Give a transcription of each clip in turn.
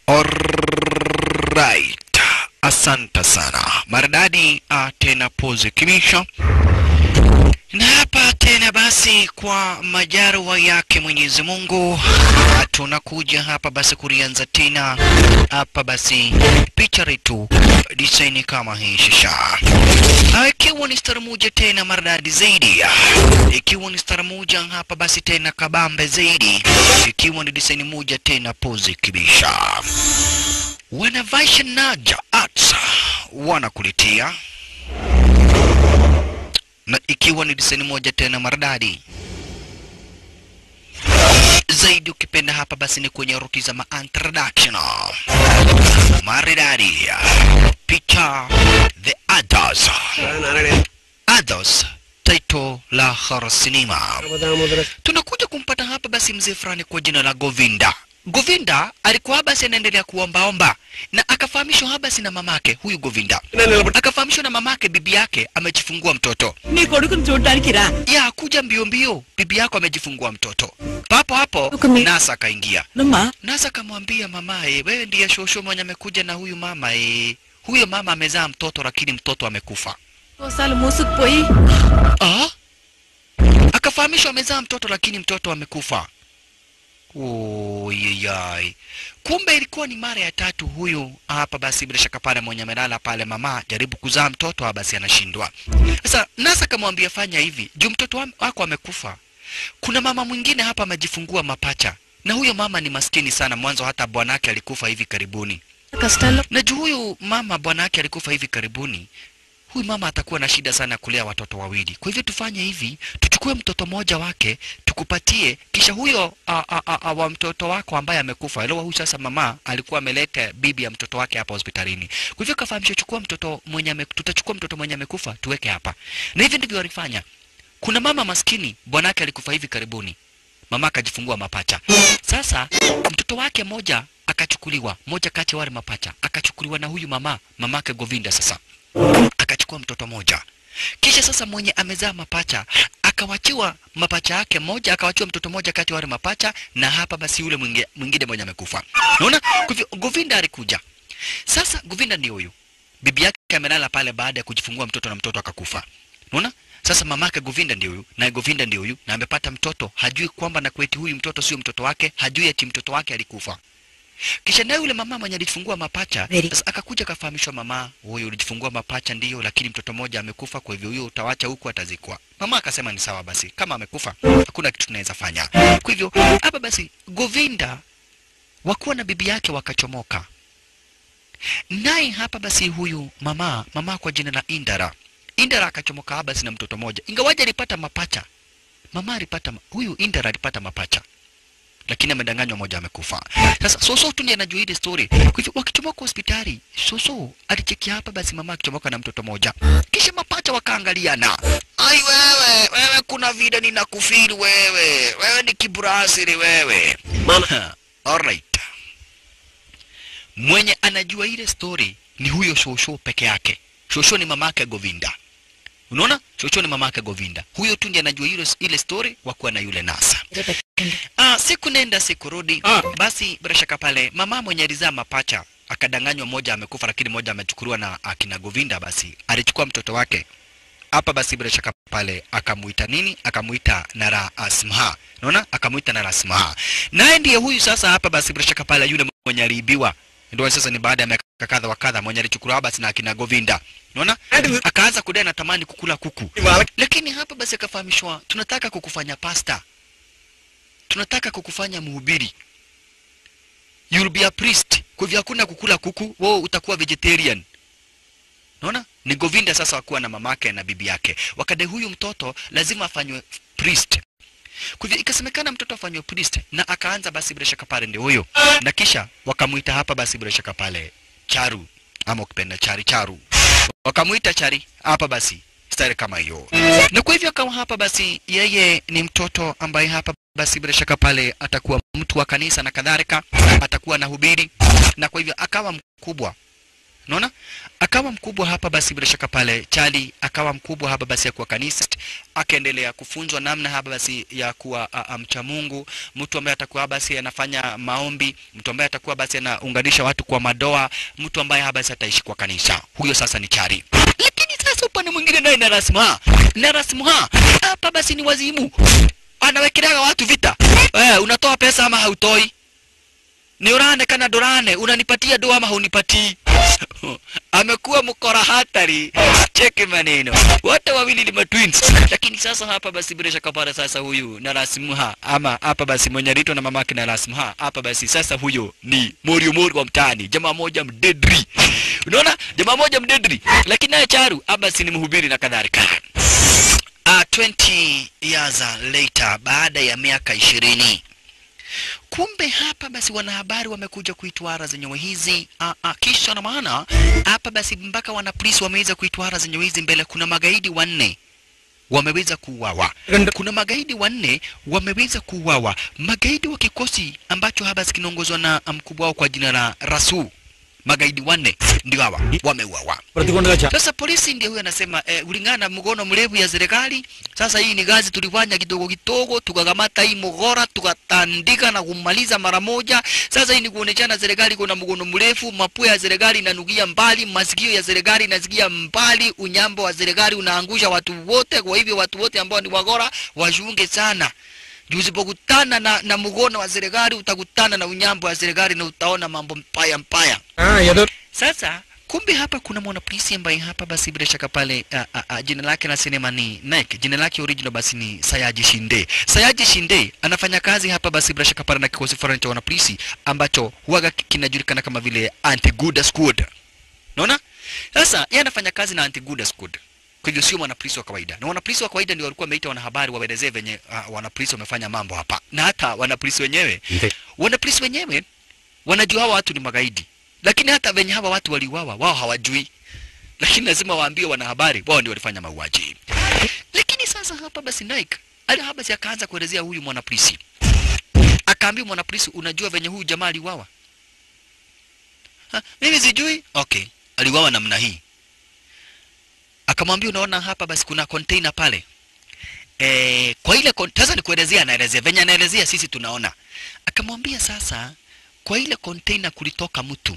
Alright. Asante sana. Maridadi uh, tena pose kimisha. Na hapa tena basi kwa majarwa yake Mwenyezi Mungu tunakuja hapa basi kulianza tena hapa basi picha letu design kama hii shisha Ah, ikiwa ni stara moja tena maridadi zaidi ikiwa ni stara moja hapa basi tena kabambe zaidi ikiwa ni design moja tena pose kibisha wanavaisha naja arts wanakuletea na ikiwa ni diseni moja tena maridadi zaidi ukipenda hapa basi ni kwenye ruti za ma-introduction maridadi picha the others others title la horror cinema tunakuja kumpata hapa basi mzee fulani kwa jina la Govinda. Govinda alikuwa basi anaendelea kuombaomba na akafahamishwa habasi na mamake huyu Govinda, akafahamishwa na mamake bibi yake amejifungua mtoto. నీ కొడుకుని చూడడానికి రా Ya kuja mbio mbio, bibi yako amejifungua mtoto. Papo hapo Ukumi- Nasa akaingia. నమ్మా Nasa akamwambia mamaye, wewe ndiye shosho mwenye amekuja na huyu mama eh. Huyo mama amezaa mtoto lakini mtoto amekufa. కోసాలు మూసుకుపోయి Ah? Akafahamishwa amezaa mtoto lakini mtoto amekufa. Oyeyai. Kumbe ilikuwa ni mara ya tatu huyu hapa basi bila shaka pale mwenye amelala pale mama jaribu kuzaa mtoto ah, basi anashindwa. Sasa Nasa akamwambia fanya hivi, juu mtoto wa- wako amekufa. Kuna mama mwingine hapa amejifungua mapacha. Na huyo mama ni maskini sana mwanzo hata bwanake alikufa hivi karibuni. కష్టాల్లో Na juu huyu mama bwanake alikufa hivi karibuni, huyu mama atakuwa na shida sana kulea watoto wawili. Kwa hivyo tufanye hivi, tuchukue mtoto mmoja wake tukupatie, kisha huyo a, a, a, a, wa mtoto wako ambaye amekufa. Elewa, huyu sasa mama alikuwa ameleta bibi ya mtoto wake hapa hospitalini. Kwa hivyo kafahamishwa, chukua mtoto mwenye ame, tutachukua mtoto mwenye amekufa tuweke hapa, na hivi ndivyo walifanya. Kuna mama maskini bwanake alikufa hivi karibuni, mama akajifungua mapacha. Sasa mtoto wake moja akachukuliwa, moja kati ya wale mapacha akachukuliwa na huyu mama, mamake Govinda. Sasa akachukua mtoto moja, kisha sasa mwenye amezaa mapacha akawachiwa mapacha yake moja, akawachiwa mtoto moja kati ya wale mapacha, na hapa basi yule mwingi- mwingine mwenye amekufa. Unaona, kwa hivyo Govinda alikuja. Sasa Govinda ndio huyu, bibi yake amelala pale baada ya kujifungua mtoto na mtoto akakufa. Unaona? Sasa mamake Govinda ndio huyu na Govinda ndio huyu na amepata mtoto, hajui kwamba na kweti huyu mtoto sio mtoto wake, hajui ati mtoto wake alikufa. Kisha naye yule mama mwenye alijifungua mapacha Very. sasa akakuja akafahamishwa, mama, huyu ulijifungua mapacha ndiyo, lakini mtoto mmoja amekufa, kwa hivyo huyo utawacha huku atazikwa. Mama akasema ni sawa basi, kama amekufa hakuna kitu tunaweza fanya. Kwa hivyo hapa basi Govinda wakuwa na bibi yake wakachomoka naye hapa basi huyu mama mama kwa jina la Indara Indara akachomoka hapa basi na mtoto mmoja, ingawaje alipata mapacha. Mama alipata ma- huyu Indara alipata mapacha, lakini amedanganywa, moja amekufa. Sasa Soso tu ndiye anajua ile story. Kwa hivyo wakichomoka hospitali, Soso alichekia hapa basi mama akichomoka na mtoto mmoja, kisha mapacha wakaangaliana. Ai wewe, wewe kuna vile ninakufiri wewe, wewe ni kiburasiri wewe. Mama. Alright. Mwenye anajua ile story ni huyo Shosho peke yake. Shosho ni mamake Govinda. Unaona? Shosho ni mamake Govinda. Huyo tu ndiye anajua ile, ile story wakuwa na yule Nasa. Ah, siku nenda siku rudi. Ah. Basi bila shaka pale mama mwenye alizaa mapacha akadanganywa, moja amekufa, lakini moja amechukuliwa na akina Govinda. Basi alichukua mtoto wake hapa, basi bila shaka pale akamuita nini? Akamuita Nara Asmha. Unaona? Akamuita Nara Asmha. Naye ndiye huyu sasa hapa, basi bila shaka pale yule mwenye aliibiwa ndio sasa ni baada ya miaka kadha wa kadha mwenye alichukuliwa basi na akina Govinda. Unaona? Akaanza kudai anatamani kukula kuku. Lakini hapa basi akafahamishwa, tunataka kukufanya pasta, tunataka kukufanya mhubiri, you'll be a priest. Kwa hivyo hakuna kukula kuku, wewe utakuwa vegetarian. Unaona? Ni Govinda sasa wakuwa na mamake na bibi yake, wakadai huyu mtoto lazima afanywe priest. Kwa hivyo ikasemekana mtoto afanywe priest, na akaanza basi bila shaka pale ndio huyo, na kisha wakamuita hapa basi bila shaka pale Charu ama ukipenda Chari Charu, wakamuita Chari hapa basi stari kama hiyo, na kwa hivyo akawa hapa basi yeye ni mtoto ambaye hapa basi bila shaka pale atakuwa mtu wa kanisa na kadhalika, atakuwa na hubiri, na kwa hivyo akawa mkubwa unaona akawa mkubwa hapa basi bila shaka pale chali akawa mkubwa hapa basi ya kuwa kanisa akaendelea kufunzwa namna hapa basi ya kuwa a, a, mcha mungu mtu ambaye atakuwa basi anafanya maombi mtu ambaye atakuwa basi anaunganisha watu kwa madoa mtu ambaye hapa basi ataishi kwa kanisa huyo sasa ni chari lakini sasa upande mwingine naye narasmuha narasmuha hapa basi ni wazimu anawekeleaga watu vita eh, unatoa pesa ama hautoi ni urane kana ndurane unanipatia do ama haunipatii amekuwa mkora hatari cheki maneno wote wawili ni matwins lakini sasa hapa basi bila shaka pale sasa huyu na rasmuha ama hapa basi mwenye rito na mamake na rasmuha hapa basi sasa huyo ni morio morio wa mtaani jamaa moja mdedri unaona jamaa moja mdedri lakini naye charu hapa basi ni mhubiri na kadhalika uh, 20 years later baada ya miaka ishirini kumbe hapa basi wanahabari wamekuja kuitwara zenyewe hizi ah, ah, kisha na maana hapa basi mpaka wanapolisi wameweza kuitwara zenyewe hizi mbele kuna magaidi wanne wameweza kuuawa kuna magaidi wanne wameweza kuuawa magaidi wa kikosi ambacho hapa basi kinaongozwa na mkubwa wao kwa jina la rasu magaidi wanne ndio hawa wameuawa sasa polisi ndio huyo anasema eh, kulingana na mgono mrefu ya serikali sasa hii ni gazi tulifanya kidogo kidogo tukakamata hii mgora tukatandika na kumaliza mara moja sasa hii ni kuoneshana serikali kuna mgono mrefu mapua ya serikali inanukia mbali masikio ya serikali inasikia mbali unyambo wa serikali unaangusha watu wote kwa hivyo watu wote ambao ni wagora washunge sana juu usipokutana na, na mgono wa serikali utakutana na unyambo wa serikali na utaona mambo mbaya mbaya sasa kumbe hapa kuna mwanapolisi ambaye hapa basi bila shaka pale a, a, a, jina lake la sinema ni Nike, jina lake original basi ni Sayaji Shinde. Sayaji Shinde anafanya kazi hapa basi bila shaka pale na kikosi fulani cha wanapolisi ambacho huwaga kinajulikana kama vile Anti-Guda Squad. Unaona? Sasa yeye anafanya kazi na Anti-Guda Squad. Kwa hivyo sio mwanapolisi wa kawaida. Na wanapolisi wa kawaida ndio walikuwa wameita wanahabari waelezee venye uh, wanapolisi wamefanya mambo hapa. Na hata wanapolisi wenyewe, wanapolisi wenyewe wanajua hawa watu ni magaidi lakini hata venye hawa watu waliuawa wao hawajui lakini lazima waambie wanahabari wao ndio walifanya mauaji lakini sasa hapa basi Nike ali hapa basi akaanza kuelezea huyu mwanapolisi akaambia mwanapolisi unajua venye huyu jamaa aliuawa Ha, mimi sijui okay aliuawa namna hii akamwambia unaona hapa basi kuna container pale e, kwa ile kon- sasa nikuelezea anaelezea venye anaelezea sisi tunaona akamwambia sasa kwa ile container kulitoka mtu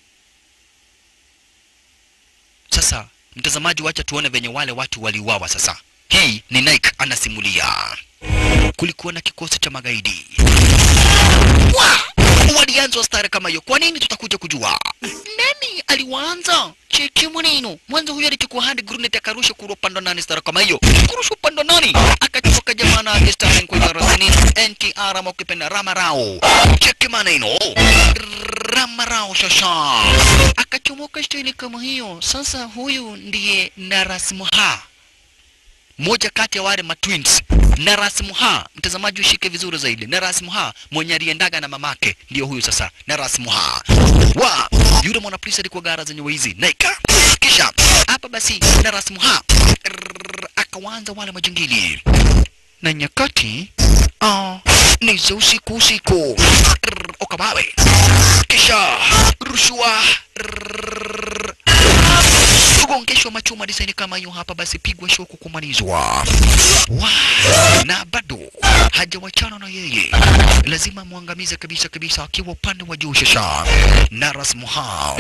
sasa mtazamaji wacha tuone venye wale watu waliuawa sasa hii ni Nike anasimulia kulikuwa na kikosi cha magaidi Wa! walianza stare kama hiyo kwa nini tutakuja kujua nani aliwaanza cheki mweneno mwanzo huyo alichukua hadi grenade akarusha kuru upande wa nani stare kama hiyo kurusha upande wa nani akachoka jamaa na akistare kwa darasani NTR ama ukipenda Ramarao cheki maneno Ramarao shasha akachomoka staili kama hiyo sasa huyu ndiye Narasmuha moja kati ya wale matwins Narasmuha, mtazamaji ushike vizuri zaidi. Narasmuha mwenye aliendaga na mamake ndio huyu sasa, Narasmuha wa yule mwanapolisi alikuwa gara zenye wizi naika. Kisha hapa basi Narasmuha rrrr, akawaanza wale majangili na nyakati ah, ni za usiku usiku Rrrr, Okabawe kisha rushwa rrrr, kugongeshwa machuma disaini kama hiyo hapa, basi pigwa shoku kumalizwa. Wa, na bado hajawachana na yeye, lazima mwangamize kabisa kabisa, akiwa upande wa juu shasha. Naras Muhao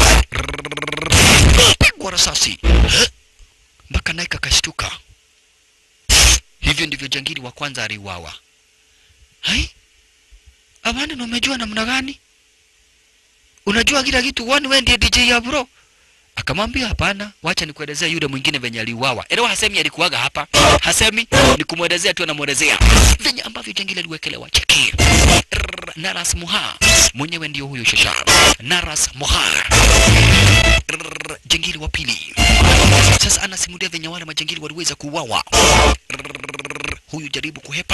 pigwa rasasi Eh, mpaka Naika akashtuka. Hivyo ndivyo jangili wa kwanza aliuawa. Hai, Amani, na umejua namna gani? Unajua kila kitu, wani wewe ndiye DJ ya bro? Akamwambia hapana, wacha nikuelezea yule mwingine venye aliuawa. Elewa hasemi alikuwaga hapa. Hasemi ni kumwelezea tu anamuelezea. Venye ambavyo jangili aliwekelewa cheki. Rrrr, Naras Muha. Mwenyewe ndio huyo shasha. Naras Muha. Rrrr, Jangili wa pili. Sasa anasimulia venye wale majangili waliweza kuuawa. Rrrr, Huyu jaribu kuhepa,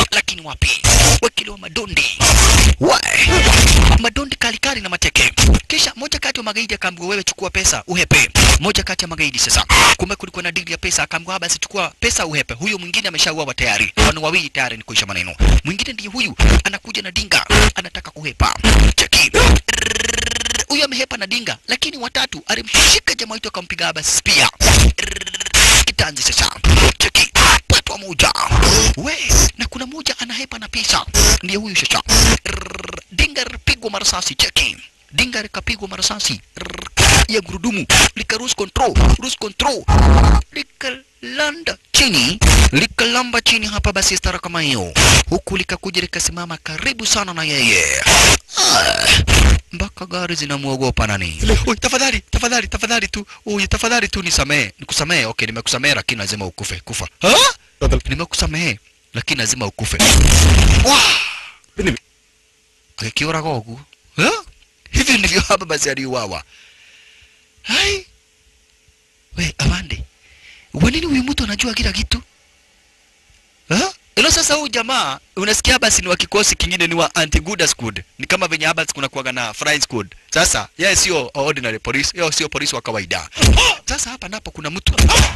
lakini wapi wekiliwa madondi we madondi kalikali na mateke kisha moja kati ya magaidi akaambiwa wewe chukua pesa uhepe moja kati ya magaidi sasa kumbe kulikuwa na dili ya pesa akaambiwa basi chukua pesa uhepe huyo mwingine ameshauawa tayari wana wawili tayari ni kuisha maneno mwingine ndiye huyu anakuja na dinga anataka kuhepa cheki huyu amehepa na dinga lakini watatu alimshika jamaa wetu akampiga basi pia kitanzi sasa cheki patwa moja we na kuna moja anahepa na pesa ndiye huyu sasa Rrrr, dinga lipigwa marasasi cheki dinga likapigwa marasasi Rrrr, ya gurudumu lika lose control lose control likalanda chini likalamba chini hapa basi stara kama hiyo huku likakuja likasimama karibu sana na yeye Ah, mpaka gari zinamwogopa nani Oi, tafadhali tafadhali tafadhali tu Oi, tafadhali tu nisamee nikusamee okay nimekusamee lakini lazima ukufe kufa ha? nimekusamee lakini lazima ukufe Wah! akiuraga ũguo Ha? hivi ndivyo hapa basi aliuawa hai we avande wanini huyu mtu anajua kila kitu Ha? ilo sasa huyu jamaa unasikia basi ni wa kikosi kingine ni wa anti good squad ni kama venye Abbas kuna kuwaga na flying squad sasa yeye sio ordinary police yeye sio polisi wa kawaida sasa hapa napo kuna mtu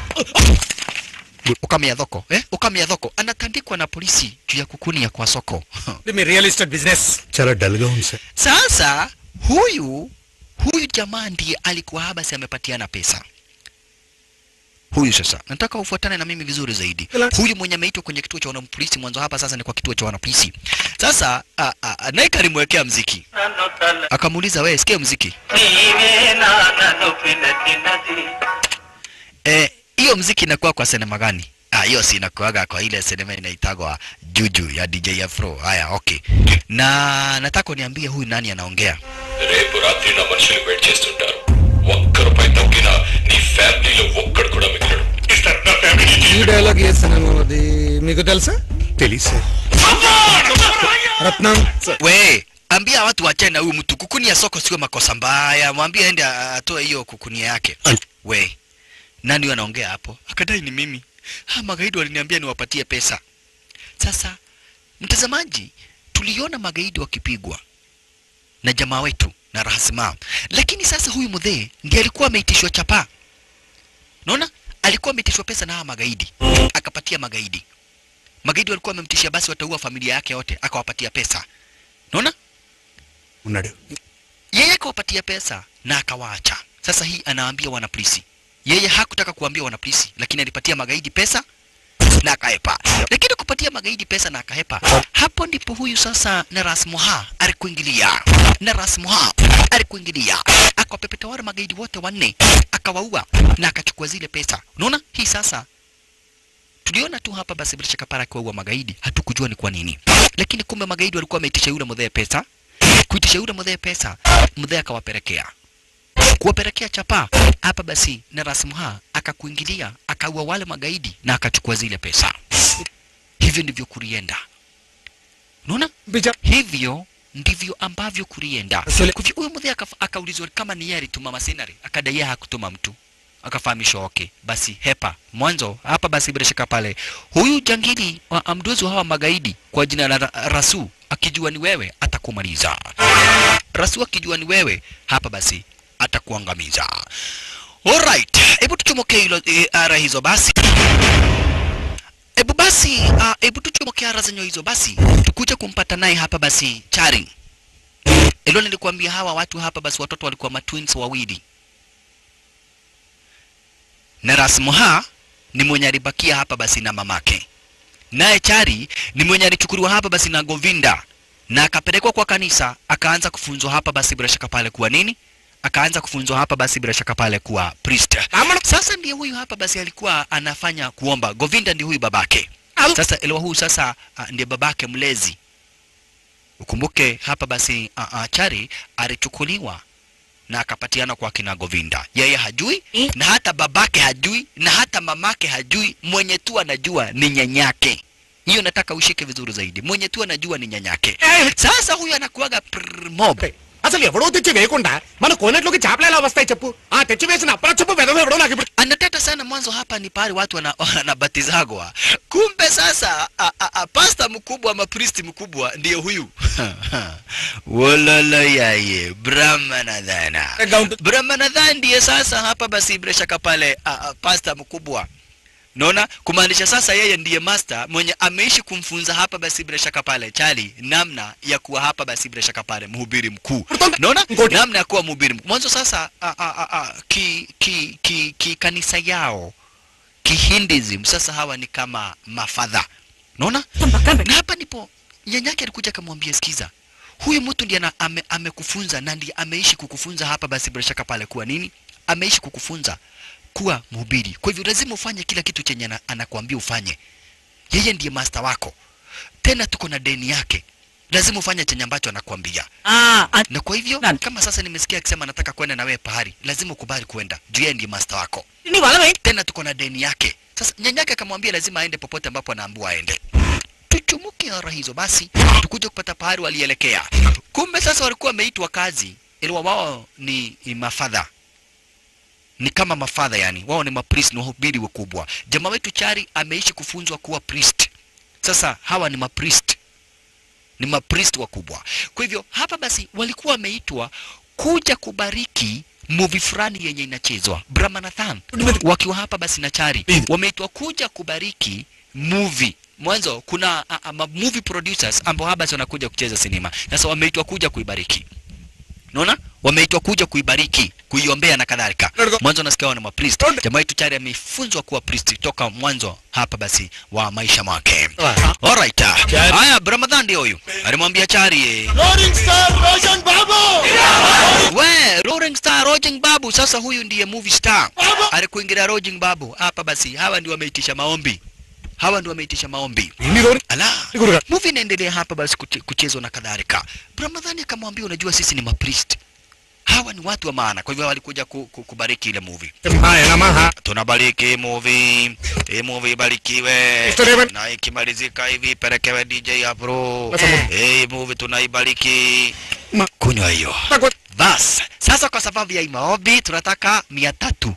ukamia thoko eh ukamia thoko anatandikwa na polisi juu ya kukunia kwa soko మీ real estate business చాలా dull గా ఉంది sir Sasa huyu huyu jamaa ndiye alikuwa Habasi amepatiana pesa. Huyu sasa, nataka ufuatane na mimi vizuri zaidi. Relax. Huyu mwenye ameitwa kwenye kituo cha wanapolisi mwanzo hapa, sasa ni kwa kituo cha wanapolisi. Sasa a- a- a- Naika alimwekea mziki, నన్ను తల akamuuliza wewe, sikia mziki నీవే నా నన్ను పిలచినది eh, hiyo mziki inakuwa kwa sinema gani? Ah, hiyo si inakuaga kwa ile sinema inaitagwa Juju ya DJ Afro. Haya, okay. Na nataka uniambie huyu nani anaongea? రేపు రాత్రి నా మనుషులు వెయిట్ చేస్తుంటారు ఒక్క రూపాయి తగ్గినా నీ ఫ్యామిలీలో ఒక్కడు కూడా మిగిలడు నా ఫ్యామిలీ ఈ డైలాగ్ ఏ సినిమా అది మీకు తెలుసా తెలీదు sir Ratnam We, ambia watu wachane na huyu mtu. Kukunia soko sio makosa mbaya, mwambie aende a- atoe hiyo kukunia yake. An- We, nani huyu anaongea hapo? Akadai ni mimi. Ha, magaidi waliniambia niwapatie pesa. Sasa mtazamaji, tuliona magaidi wakipigwa na jamaa wetu na Rahasima, lakini sasa huyu mudhee ndiye alikuwa ameitishwa chapa. Unaona, alikuwa ameitishwa pesa na hawa magaidi, akapatia magaidi. Magaidi walikuwa wamemtishia basi wataua familia yake yote, akawapatia pesa. Unaona? ఉన్నాడు yeye akawapatia pesa na akawaacha. Sasa hii anawaambia wanapolisi, yeye hakutaka kuambia wanapolisi, lakini alipatia magaidi pesa na akahepa. Lakini kupatia magaidi pesa na akahepa, hapo ndipo huyu sasa Naras Moha alikuingilia. Naras Moha alikuingilia, akawapepeta wale magaidi wote wanne, akawaua na akachukua zile pesa. Unaona hii sasa tuliona tu hapa basi bila shaka para akiwaua magaidi, hatukujua ni kwa nini, lakini kumbe magaidi walikuwa wameitisha yule mdhee pesa kuitisha yule mdhee pesa, mdhee akawapelekea kuwapelekea chapa hapa. Basi na Rasmuha akakuingilia akaua wale magaidi na akachukua zile pesa. Hivyo ndivyo kulienda, unaona, బిజా hivyo ndivyo ambavyo kulienda. Asole- Kwa hivyo huyo mdhee akaf- akaulizwa kama ni yeye alituma masinari, akadai yeye hakutuma mtu, akafahamishwa okay, basi hepa mwanzo hapa. Basi bila shaka pale huyu jangili wa amdozi wa hawa magaidi kwa jina la Ra- Rasu akijua ni wewe atakumaliza. Rasu akijua ni wewe hapa, basi atakuangamiza. Alright, hebu tuchomoke hilo e, ara hizo basi. Hebu basi, uh, hebu tuchomoke ara zenye hizo basi, tukuje kumpata naye hapa basi Chari. Ilo nilikuambia hawa watu hapa basi watoto walikuwa matwins wawili. Na Rasmuha ni mwenye alibakia hapa basi na mamake. Naye Chari ni mwenye alichukuliwa hapa basi na Govinda na akapelekwa kwa kanisa akaanza kufunzwa hapa basi bila shaka pale kuwa nini? Akaanza kufunzwa hapa basi bila shaka pale kuwa priest. Sasa ndiye huyu hapa basi alikuwa anafanya kuomba. Govinda ndiye huyu babake. Sasa elewa huyu sasa uh, ndiye babake mlezi. Ukumbuke hapa basi uh, uh, Chari alichukuliwa na akapatiana kwa kina Govinda. Yeye hajui Eh. na hata babake hajui na hata mamake hajui. Mwenye tu anajua ni nyanyake. Hiyo nataka ushike vizuri zaidi. Mwenye tu anajua ni nyanyake. Sasa huyu anakuwaga prr mob. అసలు ఎవడో తెచ్చి వేయకుండా మన కోనేట్లోకి చేపలు ఎలా వస్తాయి చెప్పు ఆ తెచ్చి వేసిన అప్పరా చెప్పు వెదవ ఎవడో నాకు ఇప్పుడు anateta sana mwanzo hapa ni pale watu wana- wanabatizagwa kumbe sasa a, a, a, pasta mkubwa ama pristi mkubwa ndiye huyu wololo yaye brahmanadhana brahmanadhan ndiye sasa hapa basi bila shaka pale a, a, pasta mkubwa naona kumaanisha sasa yeye ndiye master mwenye ameishi kumfunza hapa basi bila shaka pale chali namna ya kuwa hapa basi bila shaka pale mhubiri mkuu naona Ngoja. namna ya kuwa mhubiri mkuu mwanzo sasa a, a, a, a, ki, ki, ki, ki kanisa yao kihinduism sasa hawa ni kama mafadha naona na hapa ndipo nyanyake alikuja akamwambia sikiza huyu mtu ndiye ana- ame, amekufunza na ndiye ameishi kukufunza hapa basi bila shaka pale kuwa nini ameishi kukufunza kuwa mhubiri kwa hivyo lazima ufanye kila kitu chenye ana- anakuambia ufanye yeye ndiye master wako tena tuko na deni yake lazima ufanye chenye ambacho anakuambia Ah, ah, na kwa hivyo Nani? kama sasa nimesikia akisema nataka kwenda na wewe pahari lazima ukubali kwenda juu yeye ndiye master wako ni wala wewe. tena tuko na deni yake sasa nyanyake akamwambia lazima aende popote ambapo anaambiwa aende tuchumuke ara hizo basi tukuje kupata pahari walielekea kumbe sasa walikuwa wameitwa kazi ili wao ni ni mafadha ni kama mafadha yani wao ni mapriest ni wahubiri wakubwa jamaa wetu chari ameishi kufunzwa kuwa priest sasa hawa ni mapriest ni mapriest wakubwa kwa hivyo hapa basi walikuwa wameitwa kuja kubariki movie fulani yenye inachezwa brahmanathan wakiwa hapa basi na chari wameitwa kuja kubariki movie mwanzo kuna a, a, ma- movie producers ambao hapa basi wanakuja kucheza sinema sasa wameitwa kuja kuibariki naona wameitwa kuja kuibariki kuiombea na kadhalika mwanzo nasikia wao ni mapriest jamaa yetu chari amefunzwa kuwa priest toka mwanzo hapa basi wa maisha mwake alright haya ramadhan ndio huyu alimwambia chari eh, we Roaring Star Roging Babu sasa huyu ndiye movie star alikuingilia Roging Babu hapa basi hawa ndio wameitisha maombi hawa ndio wameitisha maombi ఇన్ని రోజులు ala Nikuruka. movie inaendelea hapa basi kuche- kuchezwa na kadhalika Ramadhani akamwambia unajua sisi ni mapriest hawa ni watu wa maana kwa hivyo walikuja ku, ku, kubariki ile movie హాయ్ నమః tunabariki movie hii movie ibarikiwe Mr. Raymond. na ikimalizika hivi pelekewe DJ Afro Sasa mo- hii movie tunaibariki Ma- kunywa hiyo నాకు bas sasa kwa sababu ya hii maombi tunataka mia tatu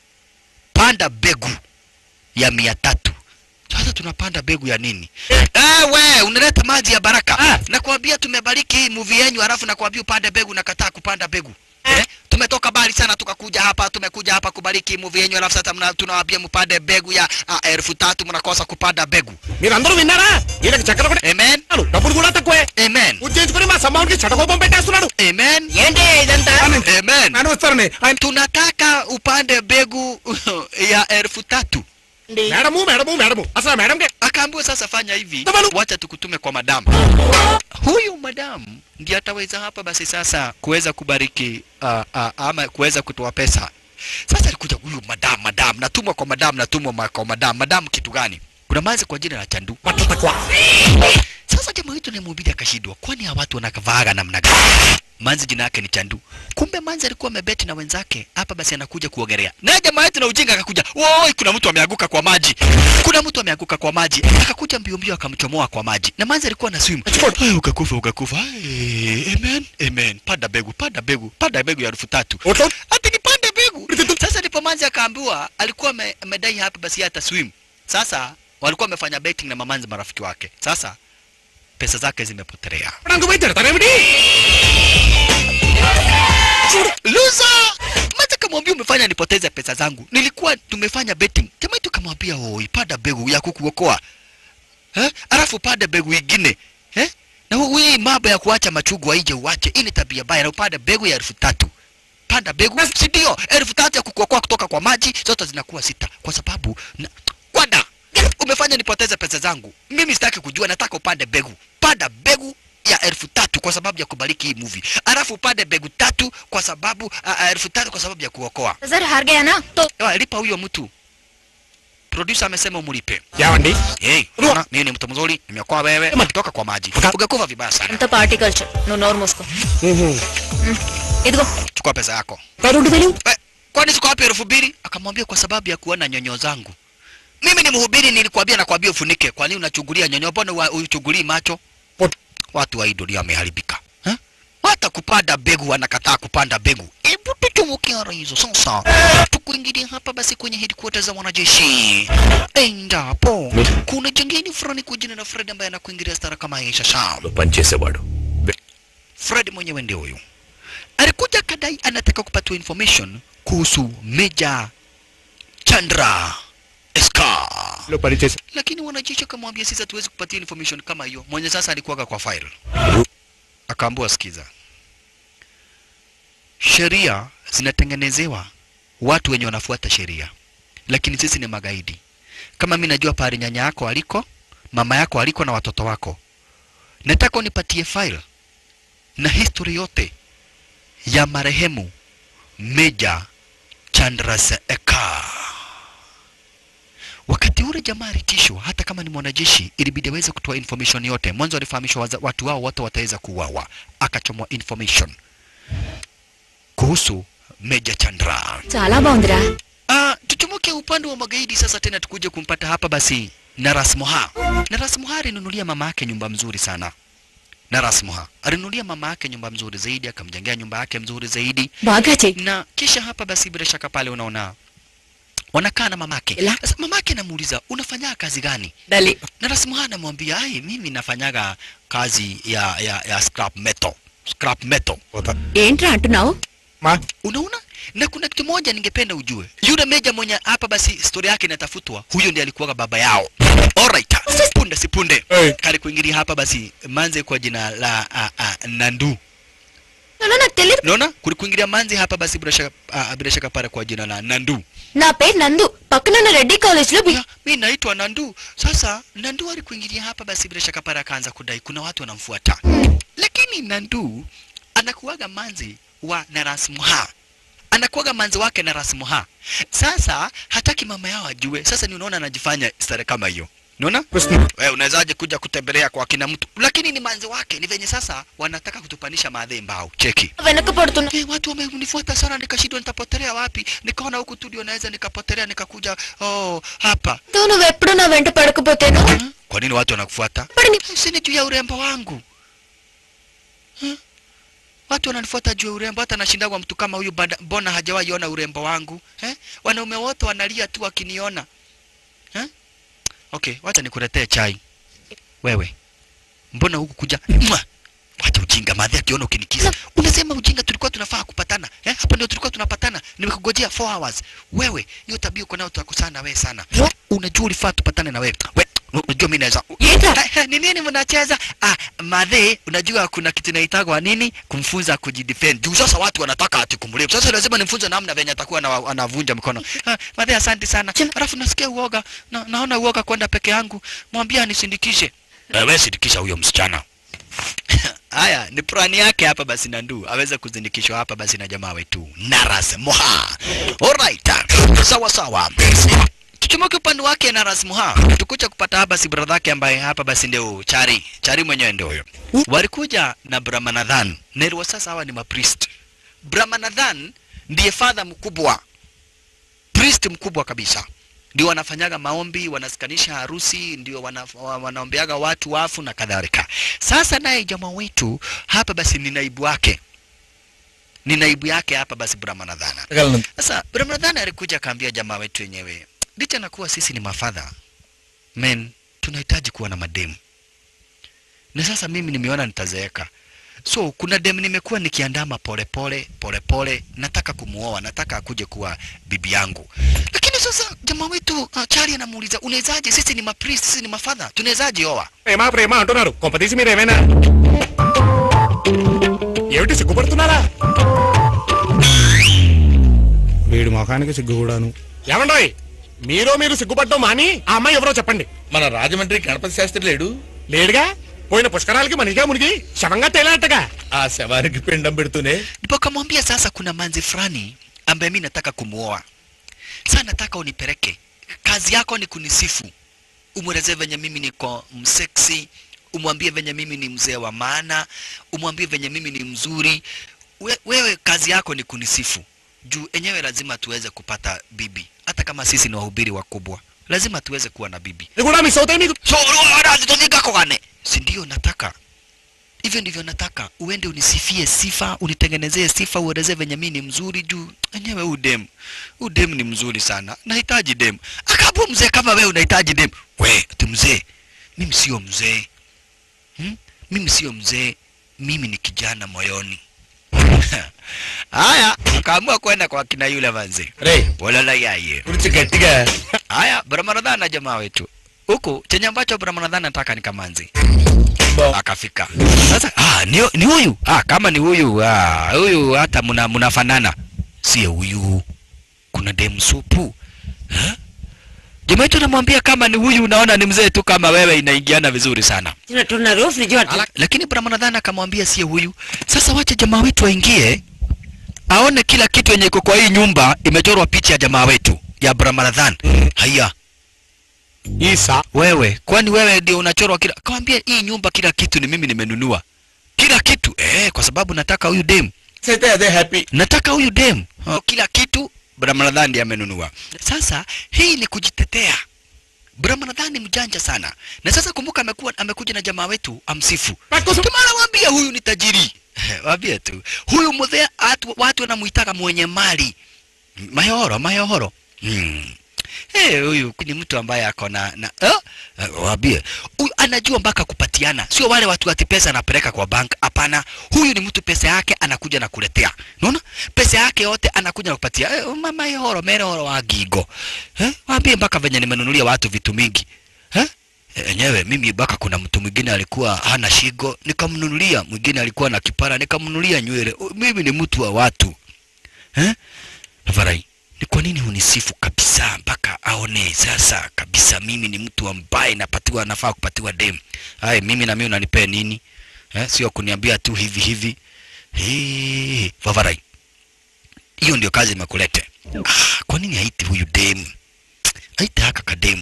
panda begu ya mia tatu sasa tunapanda begu ya nini ewe unaleta maji ya baraka Ah. nakwambia tumebariki hii movie yenyu halafu nakwambia upande begu nakataa kupanda begu Eh? tumetoka bali sana tukakuja hapa tumekuja hapa kubariki movie yenyu halafu sasa mna- tunawaambia mpande begu ya ah, elfu tatu mnakosa kupanda begu మీరందరూ విన్నారా వీళ్ళకి చక్కెర కూడా amen డబ్బులు కూడా తక్కువే amen పూజ చేయించుకుని మా సమానికి చటకోపం పెట్టేస్తున్నాడు amen ఏంటి ఇదంతా amen నేను వస్తారని ఆయన tunataka upande begu ya elfu tatu madam madam madam అసలు ఆ మేడంకి akaambiwa sasa fanya hivi Tabalu. wacha tukutume kwa madamu huyu madamu ndiye ataweza hapa basi sasa kuweza kubariki uh, uh, ama kuweza kutoa pesa sasa alikuja huyu madamu madamu natumwa kwa madamu natumwa ma- kwa madamu madamu kitu gani kuna manzi kwa jina la chandu పట్ల తక్కువ sasa jamaa wetu nimhubiri akashindwa kwani hawa watu wanakavaaga namna gani manzi jina yake ni chandu kumbe manzi alikuwa amebeti na wenzake hapa basi anakuja kuogelea naye jamaa wetu na ujinga akakuja oi kuna mtu ameanguka kwa maji kuna mtu ameanguka kwa maji akakuja mbio mbio akamchomoa kwa maji na manzi alikuwa na swim Ai, ukakufa ukakufa Ai, amen amen panda begu panda begu panda begu ya elfu tatu ఓట్లో ati nipande mbegu sasa ndipo manzi akaambiwa alikuwa ame- amedai hapa basi hata swim sasa walikuwa wamefanya betting na mamanzi marafiki wake sasa pesa zake zimepotelea నాకు పోయి తిడతారేమిటి luza maza kamwambia umefanya nipoteze pesa zangu nilikuwa tumefanya betting jamaa tu kamwambia oi pada begu ya kukuokoa eh alafu pada begu ingine eh na hu- hii mambo ya kuacha machugu aije uache hii ni tabia baya na upande begu ya elfu tatu panda begu si ndio elfu tatu ya kukuokoa kutoka kwa maji zote zinakuwa sita kwa sababu na, kwada umefanya nipoteze pesa zangu mimi sitaki kujua nataka upande begu panda begu ya elfu tatu kwa sababu ya kubariki hii movie alafu upande begu tatu kwa sababu uh, uh, elfu tatu kwa sababu ya kuokoa sir हार गया ना तो Ewa, lipa huyo mtu producer amesema umlipe ఏమండి hey, unaona, mimi ni mtu mzuri nimeokoa wewe kutoka kwa maji ungekufa vibaya sana అంత party culture నువ్వు నోరు మూసుకో ఇదిగో chukua pesa yako రెండు వేలు Eh, kwani siko wapi elfu mbili akamwambia kwa sababu ya kuona nyonyo zangu mimi ni mhubiri nilikwambia nakwambia ufunike kwa nini unachungulia nyonyo mbona wa- uchungulii macho Pot- watu wa hii dunia wameharibika Eh? hata kupanda begu anakataa kupanda begu. Hebu tutumbukia hizo sasa, tukuingilia hapa basi kwenye headquarters za wanajeshi, endapo kuna jengeni fulani kwa jina la Fred ambaye anakuingilia stara kama hii sasa. పనిచేసేవాడు Fred mwenyewe ndio huyu alikuja kadai anataka kupatiwa information kuhusu Meja Chandra Eska, లో పనిచేసి lakini wanajeshi akamwambia sisi hatuwezi kupatia information kama hiyo. Mwenye sasa alikuwaga kwa file, akaambiwa sikiza, sheria zinatengenezewa watu wenye wanafuata sheria, lakini sisi ni magaidi. Kama mimi najua pahali nyanya yako aliko, mama yako aliko na watoto wako, nataka unipatie file na history yote ya marehemu Meja Chandrasekhar. Wakati ule jamaa alitishwa, hata kama ni mwanajeshi, ilibidi aweze kutoa information yote. Mwanzo alifahamishwa waza- watu wao wote wataweza kuuawa, akachomwa information kuhusu Meja Chandra. చాలా బాగుందిరా Ah, tuchomoke upande wa magaidi sasa tena tukuje kumpata hapa basi Naras Moha. Naras Moha alinunulia mama yake nyumba mzuri sana. Naras Moha alinunulia mama yake nyumba mzuri zaidi, akamjengea nyumba yake mzuri zaidi, బాగా చెయ్యి na kisha hapa basi bila shaka pale unaona wanakaa na mamake. Ila? Sasa mamake anamuuliza unafanya kazi gani? Dali. Na Rasmuha anamwambia ai, mimi nafanyaga kazi ya ya, ya scrap metal. Scrap metal. ఏంట్రా అంటున్నావు మా Unaona? Na kuna kitu moja ningependa ujue. Yule meja mwenye hapa basi story yake inatafutwa, huyo ndiye alikuwa baba yao. Alright. Punde si punde. Hey. Kali kuingilia hapa basi manze kwa jina la a, a, Nandu. అలా నాకు తెలియదు Unaona? Kuli kuingilia manze hapa basi bila shaka a, bila shaka pale kwa jina la Nandu. నా పేరు నందు పక్కన ఉన్న Reddy college లో Ya, mi naitwa Nandu. Sasa Nandu alikuingilia hapa basi bila shaka pale akaanza kudai kuna watu wanamfuata. Lakini Nandu anakuwaga manzi wa Narasmuha. Anakuwaga manzi wake Narasmuha. Sasa hataki mama yao ajue. Sasa ni unaona anajifanya stare kama hiyo. Unaona? Krishna Wewe unawezaje kuja kutembelea kwa kina mtu? Lakini ni manzi wake. Ni venye sasa wanataka kutupanisha maadhi mbao. Cheki. వెనక పడుతున్నా Hey, watu wamenifuata sana nikashindwa nitapotelea wapi. Nikaona huku tu ndio naweza nikapotelea nikakuja oh hapa. నువ్వు ఎప్పుడు నా వెంట పడకపోతేను Hmm? Kwa nini watu wanakufuata? పడిని Sini juu ya urembo wangu. Hmm? Watu wananifuata juu ya urembo, hata nashindagwa mtu kama huyu, bada- mbona hajawahi ona urembo wangu eh? Wanaume wote wanalia tu wakiniona eh? Okay, wacha nikuletee chai. Wewe mbona huku kuja Mwa! Wacha ujinga, madhi akiona ukinikisa. Unasema ujinga, tulikuwa tunafaa kupatana eh? Hapa ndio tulikuwa tunapatana, nimekugojea 4 hours. Wewe hiyo tabia uko nayo, tutakosana na wewe sana. Unajua ulifaa tupatane na wewe. We, unajua mimi naweza ఏంట్రా Eh, eh, ni nini mnacheza? Ah, madhe, unajua kuna kitu inaitagwa nini? Kumfunza kujidefend. Juu sasa watu wanataka ati kumlipa. Sasa lazima nimfunze namna venye atakuwa ana- anavunja mkono. Ah, madhe, asante sana. Alafu nasikia uoga. Na, naona uoga kwenda peke yangu. Mwambie anisindikishe. Wewe sindikisha huyo msichana. Haya, ni plani yake hapa basi Nandu aweze kuzindikishwa hapa basi na jamaa wetu Naras Moha. Alright. Sawa sawa. Tuchomoke upande wake Naras Moha. Tukuja kupata hapa si brother yake ambaye hapa basi ndio Chari. Chari mwenyewe ndio huyo. Walikuja na Brahmanadhan. Na ilikuwa sasa hawa ni mapriest. Brahmanadhan ndiye father mkubwa. Priest mkubwa kabisa ndio wanafanyaga maombi, wanasikanisha harusi, ndio wana, wa- wanaombeaga watu wafu na kadhalika. Sasa naye jamaa wetu hapa basi ni naibu wake, ni naibu yake hapa basi Brahmanadhana. Sasa Brahmanadhana alikuja akaambia jamaa wetu wenyewe, licha na kuwa sisi ni mafadha men, tunahitaji kuwa na mademu, na sasa mimi nimeona nitazeeka so kuna dem nimekuwa nikiandama polepole polepole, nataka kumuoa, nataka akuje kuwa bibi yangu. Lakini sasa jamaa wetu uh, Chari anamuuliza unawezaje? Sisi ni mapriest, sisi ni mafadha, tunawezaje oa? ప్రేమ ప్రేమ అంటున్నారు కొంపతీసి మీరు ఏమైనా ఏమిటి సిగ్గుపడుతున్నారా వీడి ముఖానికి సిగ్గు కూడాను ఏమండోయ్ మీరో మీరు సిగ్గుపడటం మాని ఆ అమ్మాయి ఎవరో చెప్పండి మన రాజమండ్రి గణపతి శాస్త్రి లేడు లేడుగా పోయిన పుష్కరాలకి మనిషిగా మునిగి శవంగా తేలాటగా ఆ శవానికి పిండం పెడుతూనే Ndipo akamwambia sasa, kuna manzi fulani ambaye mi nataka kumuoa. Sasa nataka unipeleke, kazi yako ni kunisifu, umwelezee venye mimi niko mseksi, umwambie venye mimi ni mzee wa maana, umwambie venye mimi ni mzuri. We, wewe kazi yako ni kunisifu juu enyewe lazima tuweze kupata bibi, hata kama sisi ni wahubiri wakubwa, lazima tuweze kuwa na bibi. ఇది కూడా మిస్ అవుతాయి నీకు So wanazitonika kwane, si ndio? Nataka hivyo ndivyo nataka uende unisifie sifa unitengenezee sifa uelezee venye mimi ni mzuri juu enyewe huu dem huu dem ni mzuri sana nahitaji dem akabu mzee kama wewe unahitaji dem we ati mzee mimi sio mzee hmm? mimi sio mzee mimi ni kijana moyoni haya ukaamua kwenda kwa kina yule manzi ray walala yaye గురించి గట్టిగా haya brahmanadhan na jamaa wetu huku chenye ambacho brahmanadhan nataka ni kamanzi బా- akafika sasa ah, ni, ni huyu ah, kama ni huyu ah, huyu hata mna mnafanana sio huyu kuna dem supu eh? jamaa wetu namwambia kama ni huyu unaona ni mzee tu kama wewe inaingiana vizuri sana తిన్నట్టున్నారు fridge పట్టు lakini brahmanadhan akamwambia sio huyu sasa wacha jamaa wetu aingie aone kila kitu yenye iko kwa hii nyumba imechorwa picha ya jamaa wetu ya brahmanadhan haya Isa. wewe kwani wewe ndio unachorwa kila kawambia hii nyumba kila kitu ni mimi nimenunua kila kitu eh, kwa sababu nataka huyu dem అయితే అదే happy nataka huyu dem oh, kila kitu brahmanadhan ndiye amenunua sasa hii ni kujitetea brahmanadhan ni mjanja sana na sasa kumbuka amekuwa amekuja na jamaa wetu amsifu tumana wambia huyu ni tajiri wambia tu huyu mudhea watu, watu wanamuitaka mwenye mali mayohoro mayohoro hmm. Hey, huyu ni mtu ambaye ako na na oh? Wambie huyu anajua mpaka kupatiana, sio wale watu ati pesa anapeleka kwa bank. Hapana, huyu ni mtu pesa yake anakuja na kuletea. Unaona, pesa yake yote anakuja na kupatia. Eh, mama yehoro merehoro wa gigo eh? Wambie mpaka venye nimenunulia watu vitu mingi eh? enyewe mimi mpaka kuna mtu mwingine alikuwa hana shigo nikamnunulia, mwingine alikuwa na kipara nikamnunulia nywele. Mimi ni mtu wa watu eh? Varai, ni kwa nini hunisifu kabisa mpaka aone sasa kabisa mimi ni mtu ambaye napatiwa nafaa kupatiwa dem? Hai, mimi na mimi unanipea nini eh? Sio kuniambia tu hivi hivi. Hii, Vavarai, hiyo ndio kazi imekulete. Ah, kwa nini haiti huyu dem? Haiti haka kademu.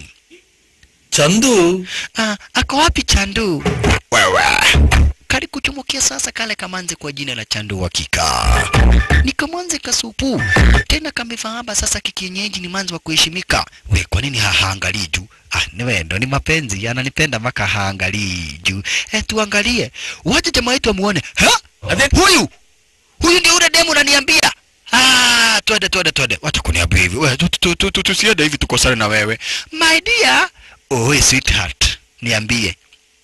Chandu Ah, ako wapi Chandu? Wewe. Kali kuchumukia sasa kale kamanzi kwa jina la Chandu hakika. Ni kamanzi kasupu. Tena kamefahaba sasa kikienyeji ni manzi wa kuheshimika. We, kwa nini ha- haangalii juu? Ah, ni wendo, ni mapenzi, ananipenda mpaka haangalii juu. Eh, tuangalie. Wacha jamaa yetu amuone. Ha? Huyu. Huyu ndio ule demu unaniambia. Ah, twende twende twende. Wacha kuniambia hivi. Wewe tu- tu- tu- tu- tusiende hivi tukosane na wewe. My dear, Oe sweetheart, niambie.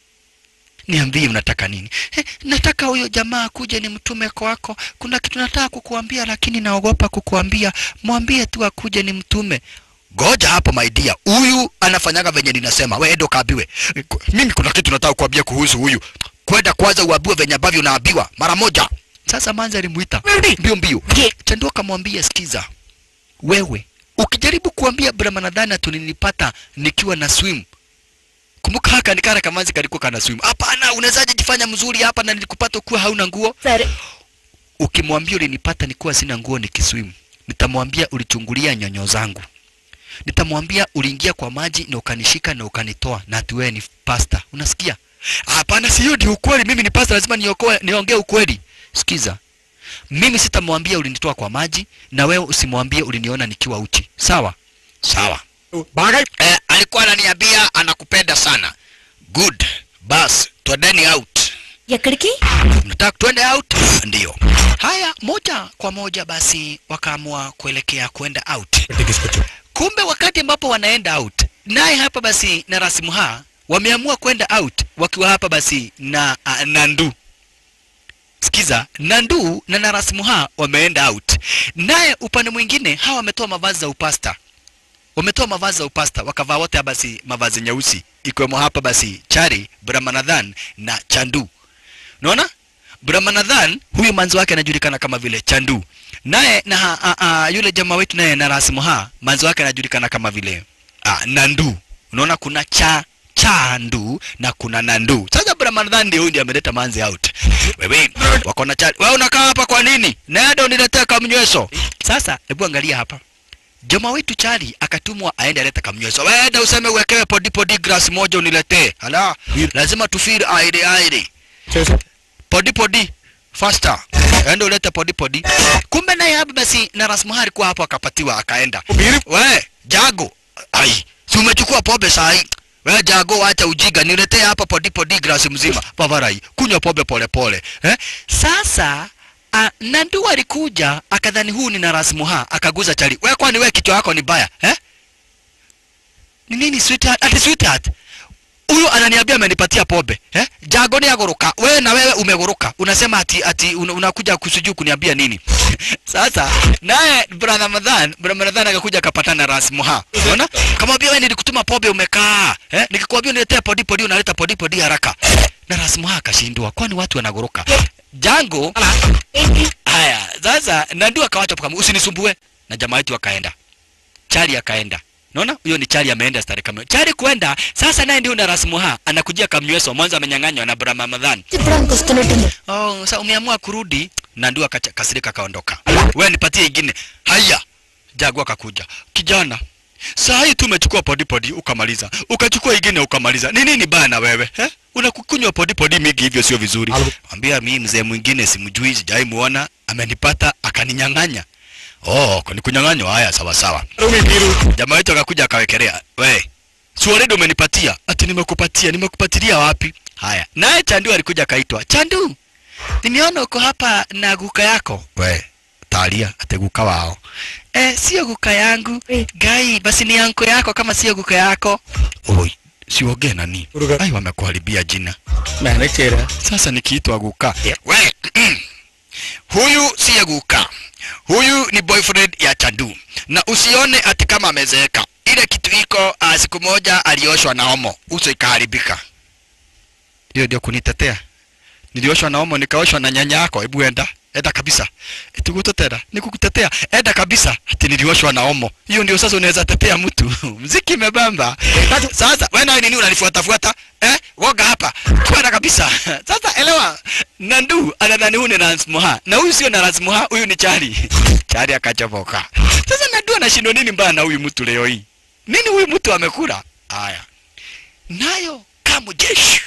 Niambie unataka nini? Eh, nataka huyo jamaa akuje ni mtume kwako. Kuna kitu nataka kukuambia lakini naogopa kukuambia. Mwambie tu akuje ni mtume. Goja hapo my dear. Huyu anafanyaga venye ninasema. We endo kaambiwe. Eh, ku- Mimi kuna kitu nataka kuambia kuhusu huyu. Kwenda kwanza uambiwe venye ambavyo unaambiwa mara moja. Sasa manza alimuita. Mbio mbio. Chandu akamwambia sikiza. Wewe ukijaribu kuambia Brahmanadhana tulinipata nikiwa na swim kumbuka haka ni kara kamanzi kalikuwa kana swim hapana unawezaje jifanya mzuri hapa na nilikupata ukiwa hauna nguo సరే ukimwambia ulinipata nikiwa sina nguo nikiswim nitamwambia ulichungulia nyonyo zangu nitamwambia uliingia kwa maji na ukanishika na ukanitoa na ati wewe ni pasta unasikia hapana si hiyo ndio ukweli mimi ni pasta lazima niokoe niongee ukweli sikiza mimi sitamwambia ulinitoa kwa maji na wewe usimwambie uliniona nikiwa uchi sawa sawa బాగా eh, alikuwa ananiambia anakupenda sana good bas twendeni out ఎక్కడికి mnataka twende out ndiyo haya moja kwa moja basi wakaamua kuelekea kwenda out తీసుకొచ్చు kumbe wakati ambapo wanaenda out naye hapa basi na rasimuha wameamua kwenda out wakiwa hapa basi na uh, nandu sikiza nandu na narasimuha wameenda out naye upande mwingine hawa wametoa mavazi za upasta wametoa mavazi za upasta wakavaa wote hapa basi mavazi nyeusi ikiwemo hapa basi chari brahmanadhan na chandu unaona brahmanadhan huyu manzi wake anajulikana kama vile chandu naye na a, a, yule jamaa wetu naye na rasmuha manzi wake anajulikana kama vile a, nandu unaona kuna cha chandu na kuna nandu sasa brahmanadhan ndio huyu ndiye ameleta manzi out wewe wako na chari wewe unakaa hapa kwa nini nenda uniletee kamnyweso sasa hebu angalia hapa jamaa wetu chali akatumwa aende alete kamnyweso wenda useme uwekewe podi podi glass moja uniletee hala lazima tufiri aire aire చేసా podi podi faster enda ulete podi podi kumbe naye hapa basi na rasmuha alikuwa hapo akapatiwa akaenda we jago ai si umechukua pombe sahi we jago wacha ujiga niletee hapa podi podi glasi mzima pavarai kunywa pombe pole pole eh? sasa a, nandu alikuja akadhani huu ni narasmuha akaguza chali we kwani we kichwa yako ni baya eh? ni nini sweetheart ati sweetheart huyu ananiambia amenipatia pombe eh? jago ni agoroka wewe na wewe umeguruka unasema ati ati un, unakuja kusujuu kuniambia nini sasa naye brother Ramadhan brother Ramadhan akakuja akapatana na Rasmuha unaona kamwambia wewe nilikutuma pombe umekaa eh? nikikwambia uniletee podi podi unaleta podi podi haraka na Rasmuha akashindwa kwani watu wanaguruka jango haya sasa nandu akawacha kama usinisumbue na jamaa wetu akaenda chari akaenda Unaona? Huyo ni Chari ameenda stari kama. Chari kwenda, sasa naye ndio na Rasmuha anakujia kamnyweso mwanzo amenyang'anywa na Brahma Ramadhan. Branko wasitunatuma. Oh, sasa umeamua kurudi na ndio akakasirika kaondoka. Wewe nipatie ingine. Haya. Jagu akakuja. Kijana, saa hii tu umechukua podi podi ukamaliza. Ukachukua ingine ukamaliza. Ni nini bana wewe? Eh? Unakukunywa podi podi mingi hivyo sio vizuri. Ambia mimi mzee mwingine simjui, sijai muona, amenipata akaninyang'anya. Oh, ni kunyang'anywa haya sawa sawa. Jamaa wetu akakuja akawekelea. We, si already umenipatia? Ati nimekupatia, nimekupatilia wapi? Haya. Naye Chandu alikuja akaitwa. Chandu, nimeona uko hapa na guka yako. We, talia ate guka wao. Eh, sio guka yangu. Gai, basi ni yanko yako kama sio guka yako. Oi, siongee nani? Ai, wamekuharibia jina. Manechera. Sasa nikiitwa guka. We, huyu siye guka. Huyu ni boyfriend ya Chandu. Na usione ati kama amezeeka. Ile kitu iko uh, siku moja alioshwa na omo, uso ikaharibika. Hiyo ndio kunitetea. Nilioshwa na omo nikaoshwa na nyanya yako, hebu enda. Enda kabisa. Eti kutetea, nikukutetea. Enda kabisa. Ati nilioshwa na omo. Hiyo ndio sasa unaweza tetea mtu. Mziki imebamba. Sasa wewe na nini unanifuata fuata? Eh? Woga hapa. Kwenda kabisa. Sasa elewa. Nandu anadhani huyu ni Ransmoha. Na huyu sio na Ransmoha, huyu ni Chari. Chari akachopoka. Sasa Nandu anashindwa nini mbaya na huyu mtu leo hii? Nini huyu mtu amekula? Haya. Nayo kama jeshi.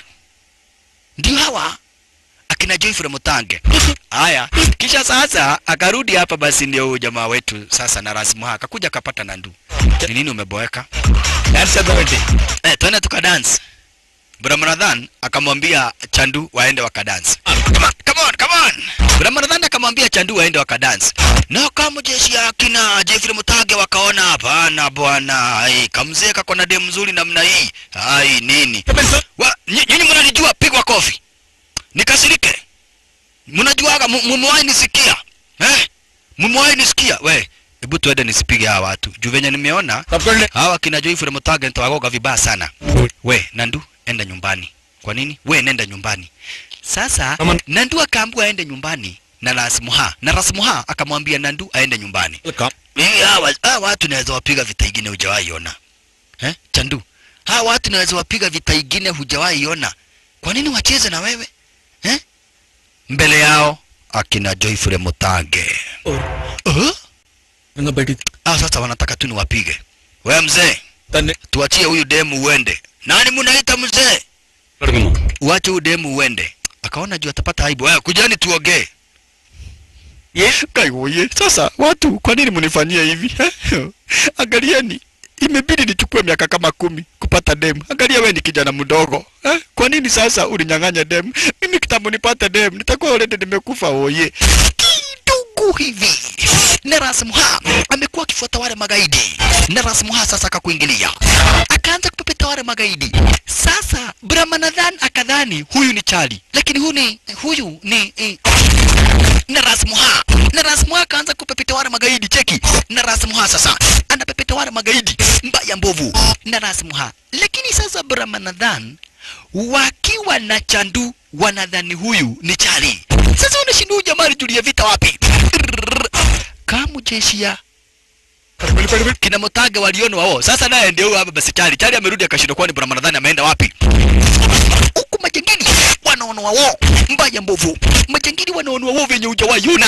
Ndio hawa akina Joyfrey Mutange. Haya, kisha sasa akarudi hapa basi ndio huyu jamaa wetu sasa na Rasmuha akakuja akapata Nandu. Ni nini umeboeka? Dance ability. Eh, twende tukadance. Brahmanadhan akamwambia Chandu waende wakadance. Come on, come on, come on. Brahmanadhan akamwambia Chandu waende wakadance. Na kama jeshi ya kina Jeffrey Mutage wakaona hapana bwana, ai kamzee kako na demu nzuri namna hii. Ai nini? Wa, ny- nyinyi mnanijua pigwa kofi. Nikasirike. Mnajuaga mu- mumewahi nisikia? Eh? Mumewahi nisikia? We, hebu tuende nisipige hawa watu. Juu venye nimeona Popcorn. hawa kina Joyfrey Mutage nitawagoga vibaya sana. We, Nandu, enda nyumbani. Kwa nini? We, nenda nyumbani. Sasa Kama- Nandu akaambiwa aende nyumbani na Rasmuha, na Rasmuha akamwambia Nandu aende nyumbani. Welcome. Mimi hawa, hawa watu naweza wapiga vita ingine hujawahi ona. Eh? Chandu. Hawa watu naweza wapiga vita ingine hujawahi ona. Kwa nini wacheze na wewe? Eh? Mbele yao akina Joyfrey Mutage. Oh. Uh? Nga beti. Ah, sasa wanataka tu niwapige. Wewe mzee, Tane. tuachie huyu demu uende. Nani munaita mzee? Uache huyu demu uende. Akaona juu atapata aibu. Wewe kujani tuongee. Yes. Kaiwoye. Sasa watu kwa nini mnifanyia hivi? Angalieni. Imebidi nichukue miaka kama kumi kupata demu. Angalia wewe ni kijana mdogo. Eh? Kwa nini sasa uninyang'anya demu? Mimi kitambo nipate demu, nitakuwa already nimekufa oye. Kidogo hivi. Neras Muha amekuwa akifuata wale magaidi. Neras Muha sasa akakuingilia. Akaanza kupepeta wale magaidi. Sasa Brahmanadhan akadhani huyu ni Chali, lakini huyu ni huyu ni eh, na Rasmuha na Rasmuha akaanza kupepeta wale magaidi cheki na Rasmuha sasa anapepeta wale magaidi mbaya mbovu na Rasmuha lakini sasa Brahmanadhan wakiwa na Chandu wanadhani huyu ni Chali sasa unashindwa huyu jamaa alijulia vita wapi kamu jeshi ya kina Mutage waliona wao sasa naye ndio huyu hapa basi Chali Chali amerudi akashindwa kwani Brahmanadhan ameenda wapi huku majangili wanaonoa wao mbaya mbovu majangili wanaonoa wao venye hujawaiona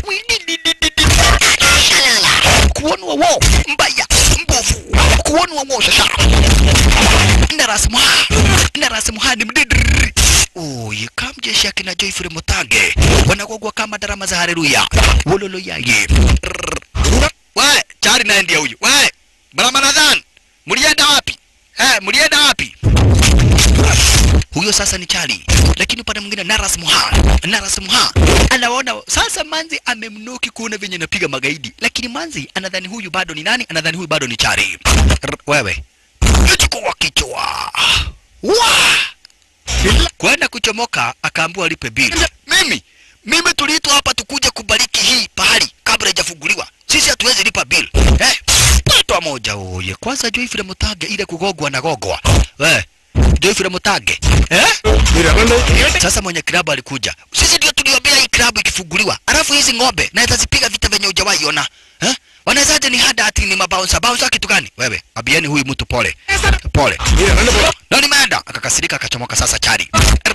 kuonwa wao mbaya mbovu kuonwa wao sasa na rasmuha na rasmuha ni mdidri Oye, kamjeshi akina Joyfrey Mutage wanagogwa kama darama za haleluya wololo yaye we chari naye ndiye huyu we Brahmanadhan mlienda wapi eh, mlienda wapi? Huyo sasa ni Chali, lakini upande mwingine Naras Muha, Naras Muha anaona sasa Manzi amemnoki kuona venye napiga magaidi, lakini Manzi anadhani huyu bado ni nani? Anadhani huyu bado ni Chali. R wewe chukua kichwa wa kwenda kuchomoka, akaambiwa alipe bili. Mimi mimi tuliitwa hapa tukuje kubariki hii pahali kabla haijafunguliwa. Sisi hatuwezi lipa bill. Eh? Mtoto moja oye. Kwanza Joyfrey Mutage ile kugogwa na gogwa. Eh? Joyfrey Mutage. Eh? Sasa mwenye klabu alikuja. Sisi ndio tuliombea hii klabu ikifunguliwa. Alafu hizi ng'ombe naweza zipiga vita venye hujawahi ona. Eh? Wanawezaje ni hada ati ni mabouncer. Bouncer kitu gani? Wewe, abieni huyu mtu pole. Pole. Na nimeenda. Akakasirika akachomoka sasa chari.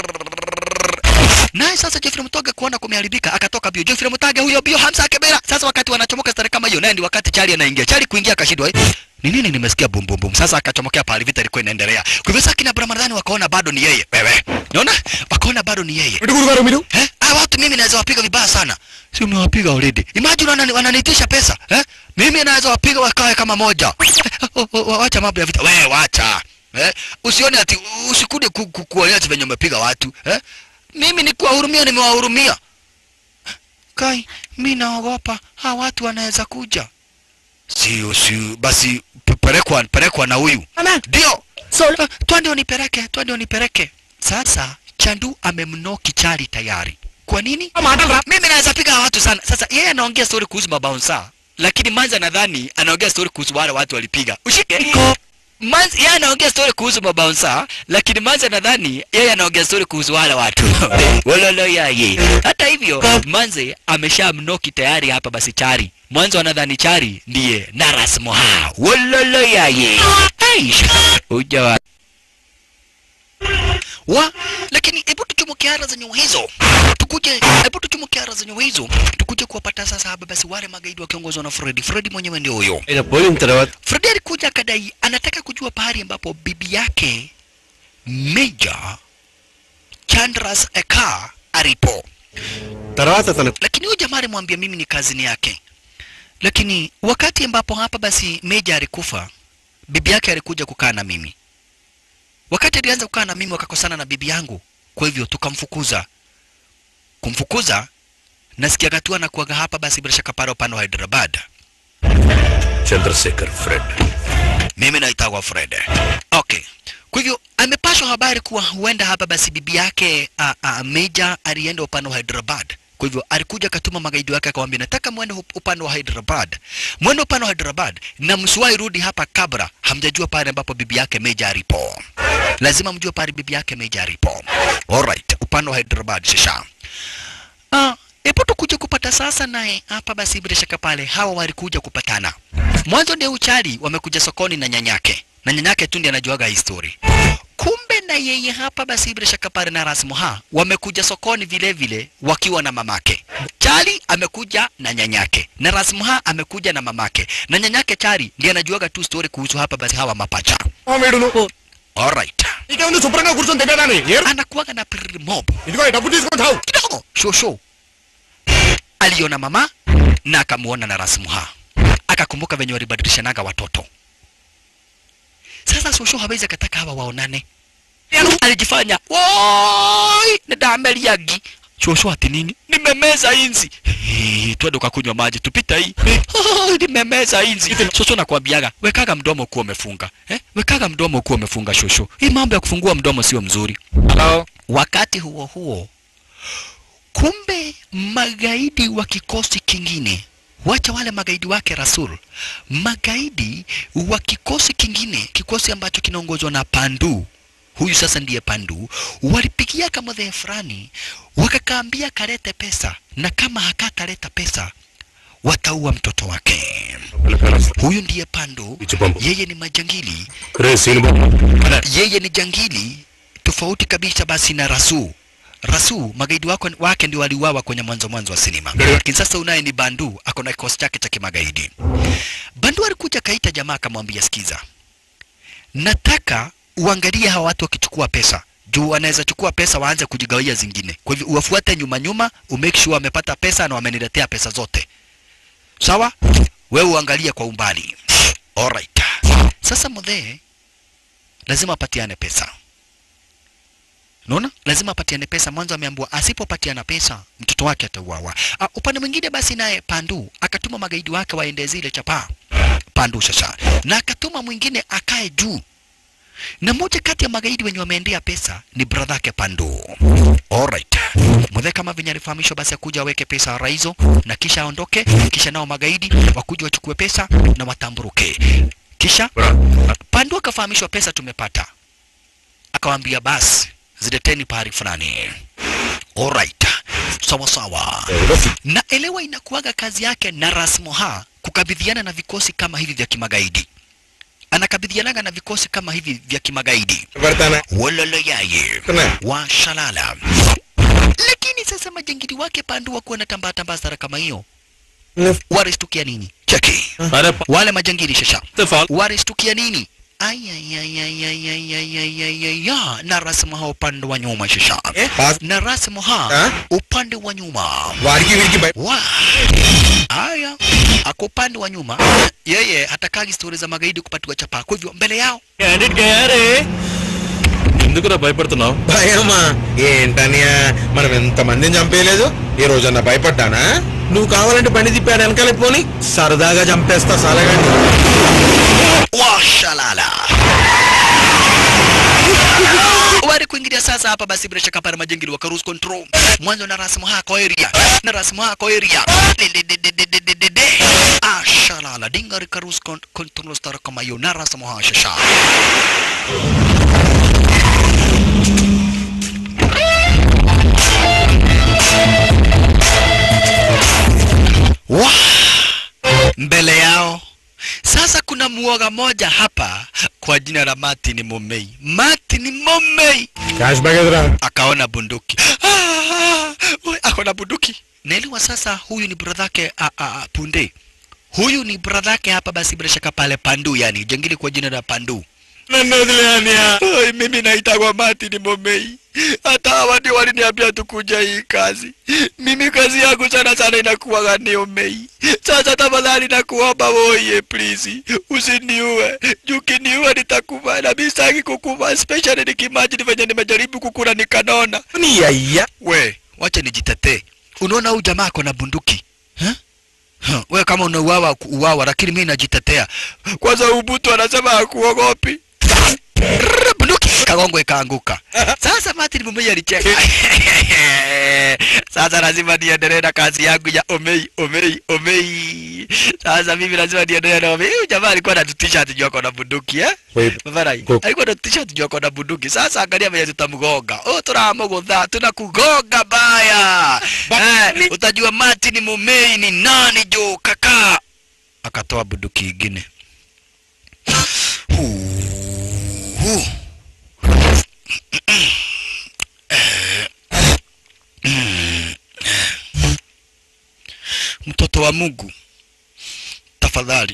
Naye sasa Jeffrey Mutoge kuona kumeharibika akatoka bio. Jeffrey Mutoge huyo bio Hamza Kebera. Sasa wakati wanachomoka stare kama hiyo, naye ndi wakati Charlie anaingia. Charlie kuingia akashindwa. Eh? Ni nini nimesikia bum bum bum. Sasa akachomokea pale vita ilikuwa inaendelea. Kwa hivyo sasa kina Ramadhani wakaona bado ni yeye. Wewe. Unaona? Wakaona bado ni yeye. ఇటు గురుగారు మీరు Eh? Ah, watu mimi naweza wapiga vibaya sana. Si umewapiga already. Imagine wanani, wananitisha pesa. Eh? Mimi naweza wapiga wakae kama moja. Eh, oh, oh, oh, wacha mambo ya vita. Wewe wacha. Eh? Usione ati usikuje ku, ku, kuonyesha venye umepiga watu. Eh? Mimi ni kuwahurumia nimewahurumia. Kai, mimi naogopa hawa watu wanaweza kuja. Sio sio basi pe- pelekwa pelekwa na huyu. Ndio. Solo. Twende unipeleke, twende unipeleke. Sasa Chandu amemnoki Chali tayari. Kwa nini? Mimi naweza piga hawa watu sana. Sasa yeye anaongea story kuhusu mabouncer, lakini Manza nadhani anaongea story kuhusu wale watu walipiga. Ushike. Manzi yeye anaongea story kuhusu mabouncer, lakini Manza nadhani yeye anaongea story kuhusu wale watu. Wololo yaye. Hata hivyo Manze ameshamnoki tayari hapa basi Chari. Mwanzo anadhani Chari ndiye Naras Moha. Wololo yaye. Aish. Ujawa wa lakini hebu tuchumuke ara za nyua hizo tukuje hebu tuchumuke ara za nyua hizo tukuje kuwapata sasa hapa basi wale magaidi wakiongozwa na Freddy Freddy mwenyewe ndio huyo పోయిన తర్వాత Freddy alikuja akadai anataka kujua pahali ambapo bibi yake Major Chandras Eka alipo తర్వాత తన lakini huyu jamaa alimwambia mimi ni kazini yake lakini wakati ambapo hapa basi Meja alikufa bibi yake alikuja kukaa na mimi wakati alianza kukaa na mimi wakakosana na bibi yangu kwa hivyo tukamfukuza kumfukuza nasikia gatua na kuaga hapa basi bila shaka pale upande wa Hyderabad Chandrashekar Fred mimi naitagwa Fred. Okay. Kwa hivyo amepashwa habari kuwa huenda hapa basi bibi yake uh, uh, Meja alienda upande wa Hyderabad. Kwa hivyo alikuja akatuma magaidi wake akamwambia, nataka mwende up- upande wa Hyderabad, mwende upande wa Hyderabad na msiwahi rudi hapa kabla hamjajua pale ambapo bibi yake Meja alipo. Lazima mjue pale bibi yake Meja alipo. Alright, upande wa Hyderabad shisha. Ah, Epo tukuja kupata sasa naye hapa basi bila shaka pale hawa walikuja kupatana. Mwanzo ndio uchali wamekuja sokoni na nyanyake. Na nyanyake tu ndiye anajuaga hii story. Kumbe na yeye hapa basi bila shaka pale na Rasmuha wamekuja sokoni vile vile wakiwa na mamake. Chali amekuja na nyanyake. Na Rasmuha amekuja na mamake. Na nyanyake Chali ndiye anajuaga tu story kuhusu hapa basi hawa mapacha. వీడును Alright. నీకేముంది శుభ్రంగా కూర్చొని తినేదాన్ని ఏరు Anakuwaga na pirri mob. ఇదిగో ఈ డబ్బు తీసుకొని తావు kidogo shosho aliona mama na akamuona na Rasmuha akakumbuka venye walibadilishanaga watoto. Sasa shosho hawezi akataka hawa waonane, alijifanya woi nadameliagi shosho ati nini, nimemeza inzi Hey, twende ukakunywa maji tupita hii oh, nimemeza inzi shosho nakwambiaga wekaga mdomo kuwa umefunga eh? wekaga mdomo kuwa umefunga shosho hii mambo ya kufungua mdomo sio mzuri hello Wakati huo huo, kumbe magaidi wa kikosi kingine, wacha wale magaidi wake Rasul, magaidi wa kikosi kingine, kikosi ambacho kinaongozwa na Pandu, huyu sasa ndiye Pandu, walipigia kamodhe fulani, wakakaambia kalete pesa, na kama hakataleta pesa wataua mtoto wake. Huyu ndiye Pandu, Ichipambo. yeye ni majangili రే Seenubabu yeye ni jangili tofauti kabisa basi na Rasu. Rasu magaidi wako, wake ndio waliuawa kwenye mwanzo mwanzo wa sinema, lakini sasa unaye ni Bandu ako na kikosi chake cha kimagaidi. Bandu alikuja kaita jamaa akamwambia, sikiza, nataka uangalie hawa watu wakichukua pesa juu wanaweza chukua pesa waanze kujigawia zingine. Kwa hivyo uwafuate nyuma nyuma, umake sure wamepata pesa na wameniletea pesa zote. Sawa? Wewe uangalie kwa umbali. Alright. Sasa mudhee lazima apatiane pesa Unaona? Lazima apatiane pesa. Mwanzo ameambiwa asipopatiana pesa mtoto wake atauawa. Uh, upande mwingine basi naye Pandu akatuma magaidi wake waende zile chapa. Pandu sasa. Na akatuma mwingine akae juu. Na mmoja kati ya magaidi wenye wameendea pesa ni brother yake Pandu. Alright. Mzee kama venye alifahamishwa basi akuja aweke pesa raizo na kisha aondoke, kisha nao magaidi wakuja wachukue pesa na watamburuke. Kisha Pandu akafahamishwa pesa tumepata. Akawaambia basi zileteni pahali fulani. Alright. Sawa sawa. Na elewa inakuwaga kazi yake na Rasmoha kukabidhiana na vikosi kama hivi vya kimagaidi. Anakabidhianaga na vikosi kama hivi vya kimagaidi. పెడతానా Wololo yaye Kuna. wa shalala. Lakini sasa majangili wake Pandu wakuwa na tambaa tambaa sara kama hiyo, waristukia nini? Cheki अरे wale majangili shasha फाल waristukia nini? Ayayayayayayayaya na Rasmoha upande wa nyuma shasha పాస్ na Rasmoha Ah? upande wa nyuma వాడికి వీడికి భయ wa haya ako upande wa nyuma yeye hatakagi stori za magaidi kupatiwa chapa kwa hivyo mbele yao candidate గయారే ఎందుకురా భయపడుతున్నావు భయమా ఏంటనియా మనం ఎంత మందిని చంపేయలేదు ఈ రోజన్నా భయపడ్డానా నువ్వు కావాలంటే బండి తిప్పాడు వెనకాల పోని సరదాగా చంపేస్తా సలగండి washalala wale kuingilia sasa hapa basi bila shaka pale majengili waka lose control mwanzo na rasmu hako area na rasmu hako area Dededededededede. ashalala dinga rika lose con- control star kama hiyo na rasmu hashasha wa mbele yao sasa kuna muoga moja hapa kwa jina la Martin Momei. Martin Momei cash bag ఎదురా akaona bunduki. Ah, we, akaona bunduki. Naelewa sasa huyu ni bradhake a, a, a, Punde. Huyu ni bradhake hapa basi bila shaka pale Pandu yani jengili kwa jina la Pandu. నన్ను వదిలేయనియా Ai, mimi naitwa Martin Momei. Hata hawa ndio waliniambia tukuja hii kazi. Mimi kazi yangu sana sana inakuwa ni Omei. Sasa tafadhali nakuomba woye please, usiniue. Juu ukiniua nitakufa na mimi sitaki kukufa, especially nikimagine venye nimejaribu kukula nikanona. నీ అయ్యా We, wacha nijitetee. Unaona huyu jamaa ako na bunduki huh? Huh, we kama unauawa uawa, lakini mimi najitetea. Kwanza Ubutu anasema hakuogopi. Rrrr, bunduki kagongo ikaanguka. Sasa Martin Mumei alicheka. Sasa lazima niendelee na kazi yangu ya Omei, Omei, Omei. Sasa mimi lazima niendelee na Omei. Huyu jamaa alikuwa anatutisha ati juu ako na bunduki eh? Mafarai. Ko- Alikuwa anatutisha ati juu ako na bunduki. Sasa angalia venye tutamgonga. Oh, tunamgonga, tunakugonga baya. Eh, utajua Martin Mumei ni nani jo kaka. Akatoa bunduki ingine. Huu. Huu. Mtoto wa Mungu, tafadhali,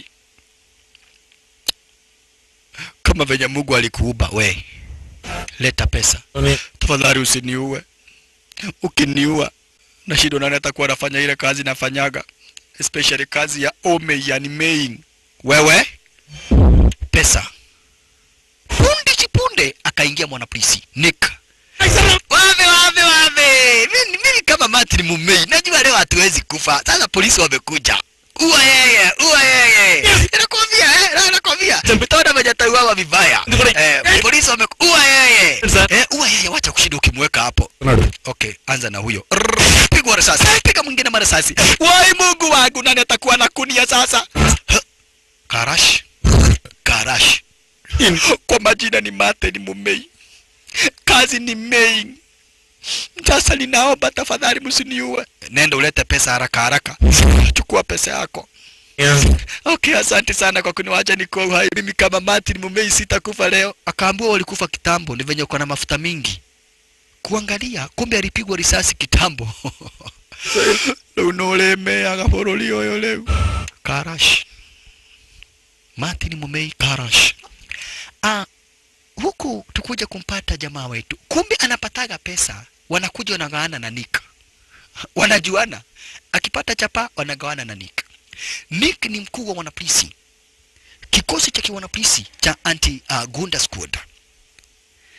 kama venye Mungu alikuumba we, leta pesa tafadhali, usiniue. Ukiniua na shida, nani atakuwa anafanya ile kazi nafanyaga, especially kazi ya ome, yani main. Wewe pesa punde chipunde, akaingia mwanapolisi Nick Wave wave wave. Mimi mimi kama Martin Mumei najua leo hatuwezi kufa. Sasa polisi wamekuja. Ua yeye, ua yeye. Nakwambia eh, na- nakwambia. Mtaona venye atauawa vibaya. Eh, polisi wamekuwa yeye. Eh, ua yeye wacha kushinda ukimweka hapo. Okay, anza na huyo. Rrrr, Pigwa risasi. Piga mwingine marasasi. Wai Mungu wangu nani atakuwa na kunia sasa? Huh. Karash. Karash. Kwa majina ni Martin Mumei kazi ni main. Sasa ninaomba tafadhali msiniue. Nenda ulete pesa haraka haraka. Chukua pesa yako. Okay, asante sana kwa kuniwacha niko hai. Mimi kama Martin Mumei sitakufa leo. Akaambiwa walikufa kitambo, ni venye uko na mafuta mingi. Kuangalia, kumbe alipigwa risasi kitambo. Leo unolemea gaboroli oyo leo. Karash. Martin Mumei Karash. Ah, huku tukuja kumpata jamaa wetu, kumbe anapataga pesa, wanakuja wanagawana na Nick, wanajuana. Akipata chapa wanagawana na Nick. Nick ni mkuu wa wanapolisi, kikosi cha kiwanapolisi cha anti uh, Gunda Squad.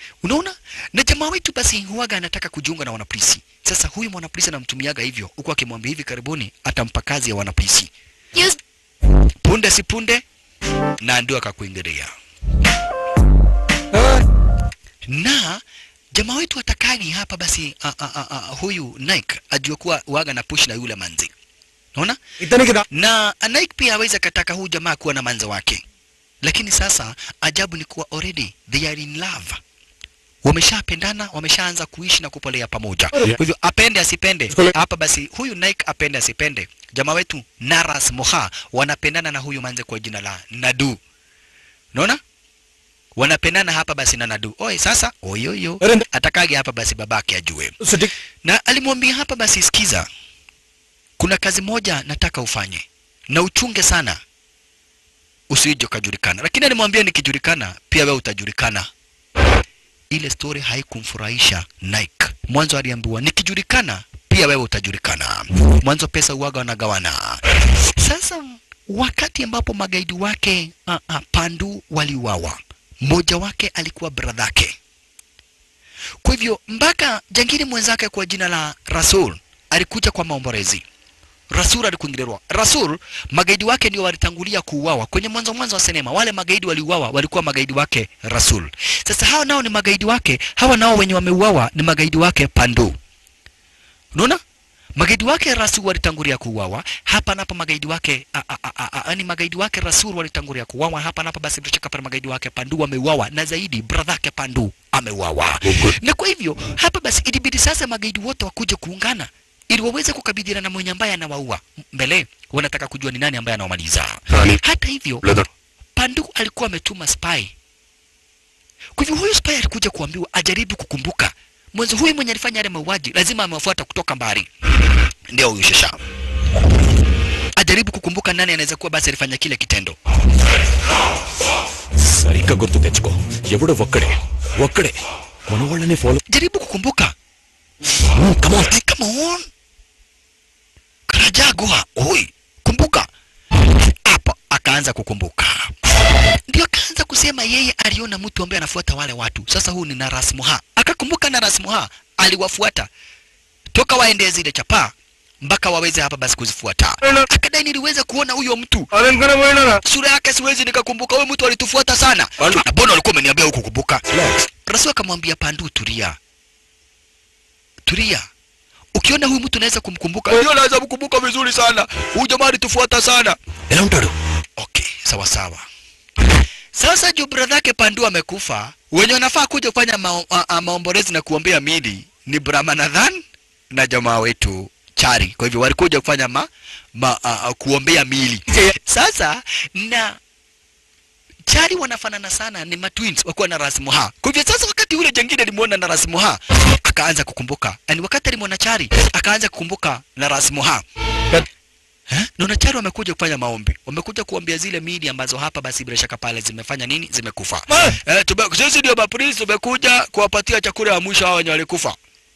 Unaona? Na jamaa wetu basi huaga anataka kujiunga na wanapolisi. Sasa huyu mwanapolisi anamtumiaga hivyo, huku akimwambia hivi karibuni atampa kazi ya wanapolisi. Yes. Punde si punde, na ndio akakuingilia. Na jamaa wetu atakagi hapa basi a, a, a, a, huyu Nike ajue kuwa waga na push na yule manzi. Unaona? इतने की na Nike pia aweza kataka huyu jamaa kuwa na manza wake, lakini sasa ajabu ni kuwa already they are in love, wameshapendana, wameshaanza kuishi na kupolea pamoja. Kwa hivyo apende asipende, hapa basi huyu Nike apende asipende, jamaa wetu Naras Moha wanapendana na huyu manze kwa jina la Nadu. Unaona? Wanapendana hapa basi na Nadu. Oi, sasa oyoyo atakage hapa basi babake ajue city na alimwambia hapa basi, sikiza, kuna kazi moja nataka ufanye na uchunge sana, usije ukajulikana. Lakini alimwambia nikijulikana, pia wewe utajulikana. Ile story haikumfurahisha Nike. Mwanzo aliambiwa nikijulikana, pia wewe utajulikana. Mwanzo pesa uwaga wanagawana. Sasa wakati ambapo magaidi wake uh, uh, Pandu waliuawa, mmoja wake alikuwa bradhake kwa hivyo mpaka jangili mwenzake kwa jina la Rasul alikuja kwa maombolezi. Rasul alikuingilirwa. Rasul magaidi wake ndio walitangulia kuuawa kwenye mwanzo mwanzo wa sinema. Wale magaidi waliuawa walikuwa magaidi wake Rasul. Sasa hawa nao ni magaidi wake, hawa nao wenye wameuawa ni magaidi wake Pandu. Unaona? Magaidi wake Rasul walitangulia kuuawa. Hapa na hapa magaidi wake a, a, a, a, a, ni magaidi wake Rasul walitangulia kuuawa. Hapa na hapa basi bila shaka pale magaidi wake Pandu wameuawa na zaidi brother yake Pandu ameuawa. Na kwa hivyo hapa basi ilibidi sasa magaidi wote wakuje kuungana ili waweze kukabiliana na mwenye ambaye anawaua. Mbele wanataka kujua ni nani ambaye anawamaliza. Hata hivyo Pandu alikuwa ametuma spy. Kwa hivyo huyu spy alikuja kuambiwa ajaribu kukumbuka mwanzo huyu mwenye alifanya yale mauaji lazima amewafuata kutoka mbali. Ndio huyu Shasha. Ajaribu kukumbuka nani anaweza kuwa basi alifanya kile kitendo. సరిగ్గా గుర్తు తెచ్చుకో ఎవడు ఒక్కడే ఒక్కడే మన వాళ్ళని follow Jaribu kukumbuka. come on. Hey, come on. Karajagwa, oi, kumbuka. Hapo akaanza kukumbuka. Ndio akaanza kusema yeye aliona mtu ambaye anafuata wale watu. Sasa huu ni Naras Moha. Akakumbuka Naras Moha aliwafuata toka waende zile chapaa mpaka waweze hapa basi kuzifuata. Akadai niliweza kuona huyo mtu sura yake siwezi nikakumbuka. Huyo mtu alitufuata sana. Na Mbona walikuwa umeniambia huku kukumbuka? Rasul akamwambia Pandu, tulia tulia. Ukiona huyu mtu unaweza kumkumbuka, ndio naweza kumkumbuka vizuri sana. Huyu jamaa alitufuata sana. ఎలా ఉంటాడు Okay, sawa sawa. Sasa juu brother yake Pandu amekufa, wenye wanafaa kuja kufanya mao, a, a, maombolezi na kuombea mili ni Brahmanadhan na jamaa wetu Chari. Kwa hivyo walikuja kufanya ma, ma, a, a, kuombea mili. Sasa na Chari wanafanana sana, ni matwins wakuwa na Rasmuha. Kwa hivyo sasa, wakati ule jengine alimuona na Rasmuha akaanza kukumbuka, yani wakati alimwona Chari akaanza kukumbuka na Rasmuha. Eh? Naona Chari wamekuja kufanya maombi, wamekuja kuombea zile mili ambazo hapa basi bila shaka pale zimefanya nini, zimekufa. Eh, tume, sisi ndio mapolisi tumekuja kuwapatia chakula ya mwisho hao wenye walikufa.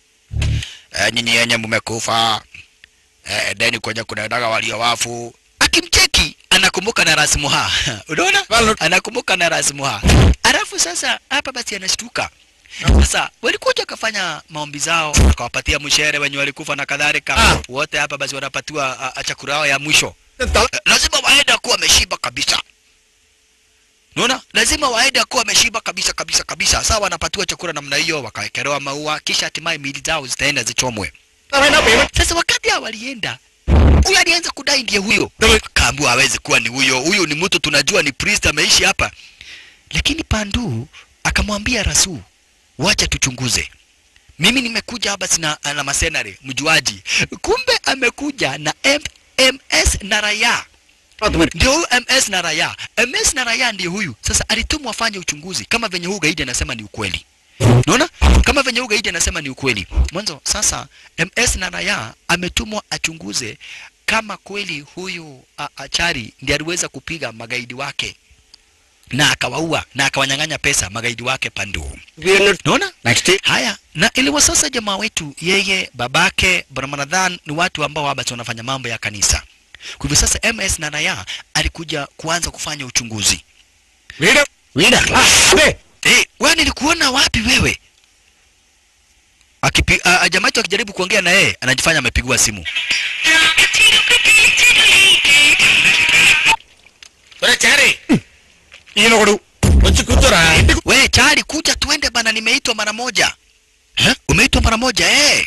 Eh, nyinyi yenye mmekufa. Eh, deni kwenye kuna daga walio wafu. Akimcheki anakumbuka na Rasmuha. Unaona? Anakumbuka na Rasmuha. Alafu sasa hapa basi anashtuka. Sasa walikuja wakafanya maombi zao, akawapatia mshere wenye walikufa na kadhalika. Wote hapa basi wanapatiwa a- a- chakula yao ya mwisho. Eh, lazima waende kuwa wameshiba kabisa. Unaona? Lazima waende kuwa wameshiba kabisa kabisa kabisa. Sasa wanapatiwa chakula namna hiyo, wakawekelewa maua, kisha hatimaye miili zao zitaenda zichomwe. Sasa wakati hao walienda, huyu alianza kudai ndiye huyo, kaambiwa hawezi kuwa ni huyo, huyu ni mtu tunajua ni priest ameishi hapa. Lakini Pandu akamwambia Rasu, wacha tuchunguze. Mimi nimekuja hapa sina na masenare mjuaji, kumbe amekuja na MS na raya ndio huyu MS na raya. MS na raya ndiye huyu. Sasa alitumwa afanye uchunguzi kama venye huyu gaidi anasema ni ukweli. Unaona? Kama venye huyu gaidi anasema ni ukweli. Mwanzo sasa MS na raya ametumwa achunguze kama kweli huyu a, Achari ndiye aliweza kupiga magaidi wake na akawaua na akawanyang'anya pesa magaidi wake Pandu. Unaona? Haya, na iliwa sasa jamaa wetu yeye babake Brahmanadhan ni watu ambao haba wanafanya mambo ya kanisa. Kwa hivyo sasa MS na Naya alikuja kuanza kufanya uchunguzi. వీడా వీడా Eh, wewe nilikuona wapi wewe? Akipi, a, a, jamaa yetu akijaribu kuongea na yeye anajifanya amepigwa simu. ఒరే చారి ఈయన ఒకడు వచ్చి కూర్చోరా We Chali, kuja tuende bana, nimeitwa mara moja. Eh? Umeitwa mara moja eh?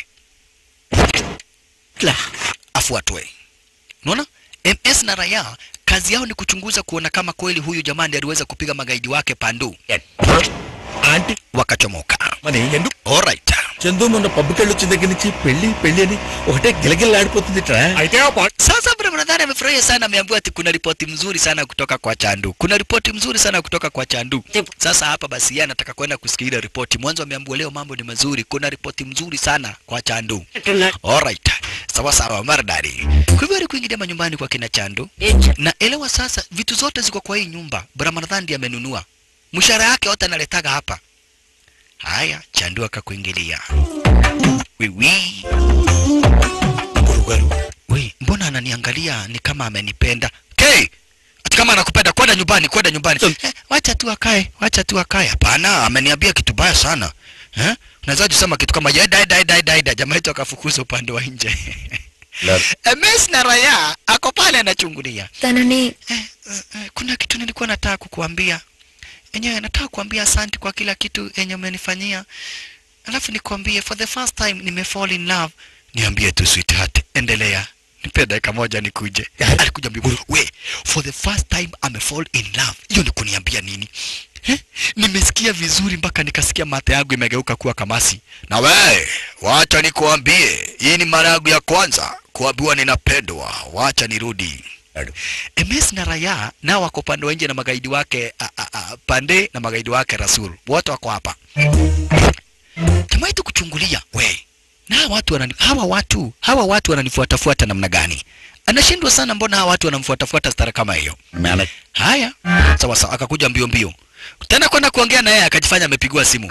La, afuatwe. Unaona? MS na Raya kazi yao ni kuchunguza kuona kama kweli huyu jamaa ndiye aliweza kupiga magaidi wake pandu. Aunty Wakachomoka. మరి ఎందుకు Alright. చందు మొన్న పబ్బుకి వెళ్ళి వచ్చిన దగ్గర నుంచి పెళ్లి పెళ్లి అని ఒకటే గిలగిల్లాడిపోతుంది ఇట్రా అయితే ఆ పా- Sasa Ramadhani amefurahia sana, ameambiwa ati kuna ripoti mzuri sana kutoka kwa Chandu. Kuna ripoti mzuri sana kutoka kwa Chandu. Sasa hapa basi yeye anataka kwenda kusikia ile ripoti. Mwanzo ameambiwa leo mambo ni mazuri, kuna ripoti mzuri sana kwa Chandu. Alright. Sawa sawa, maridadi. Kwa hivyo ali kuingilia manyumbani kwa kina Chandu. Na elewa sasa vitu zote ziko kwa hii nyumba. Ramadhani ndiye amenunua. Mshahara yake yote analetaga hapa. Haya, Chandu akakuingilia. Wiwi. గురుగారు We, mbona ananiangalia ni kama amenipenda? K, ati kama anakupenda kwenda nyumbani, kwenda nyumbani. Eh, wacha tu akae, wacha tu akae. Hapana, ameniambia kitu baya sana. Eh? Unaweza kusema kitu kama ya dai dai dai dai dai jamaa yetu akafukuza upande wa nje. MS na Raya ako pale anachungulia. తనని Eh, eh, eh, kuna kitu nilikuwa nataka kukuambia. Enyewe nataka kuambia asante kwa kila kitu yenye umenifanyia. Alafu nikwambie for the first time nime fall in love. Niambie tu sweetheart, endelea. Nipe dakika moja nikuje. Alikuja mbio. We, for the first time ame fall in love. Hiyo ni kuniambia nini? Eh? Nimesikia vizuri mpaka nikasikia mate yangu imegeuka kuwa kamasi. Na we, wacha nikuambie, hii ni mara yangu ya kwanza kuambiwa ninapendwa. Wacha nirudi. MS na Raya nao wako pande wa nje na magaidi wake a, a, a, pande na magaidi wake Rasul wote wako hapa. Jamaa yetu kuchungulia we na hawa watu wanani, hawa watu hawa watu wananifuatafuata namna gani? Anashindwa sana, mbona hawa watu wanamfuatafuata stara kama hiyo? Haya, sawa sawa, akakuja mbio mbio tena kwenda kuongea na yeye, akajifanya amepigiwa simu.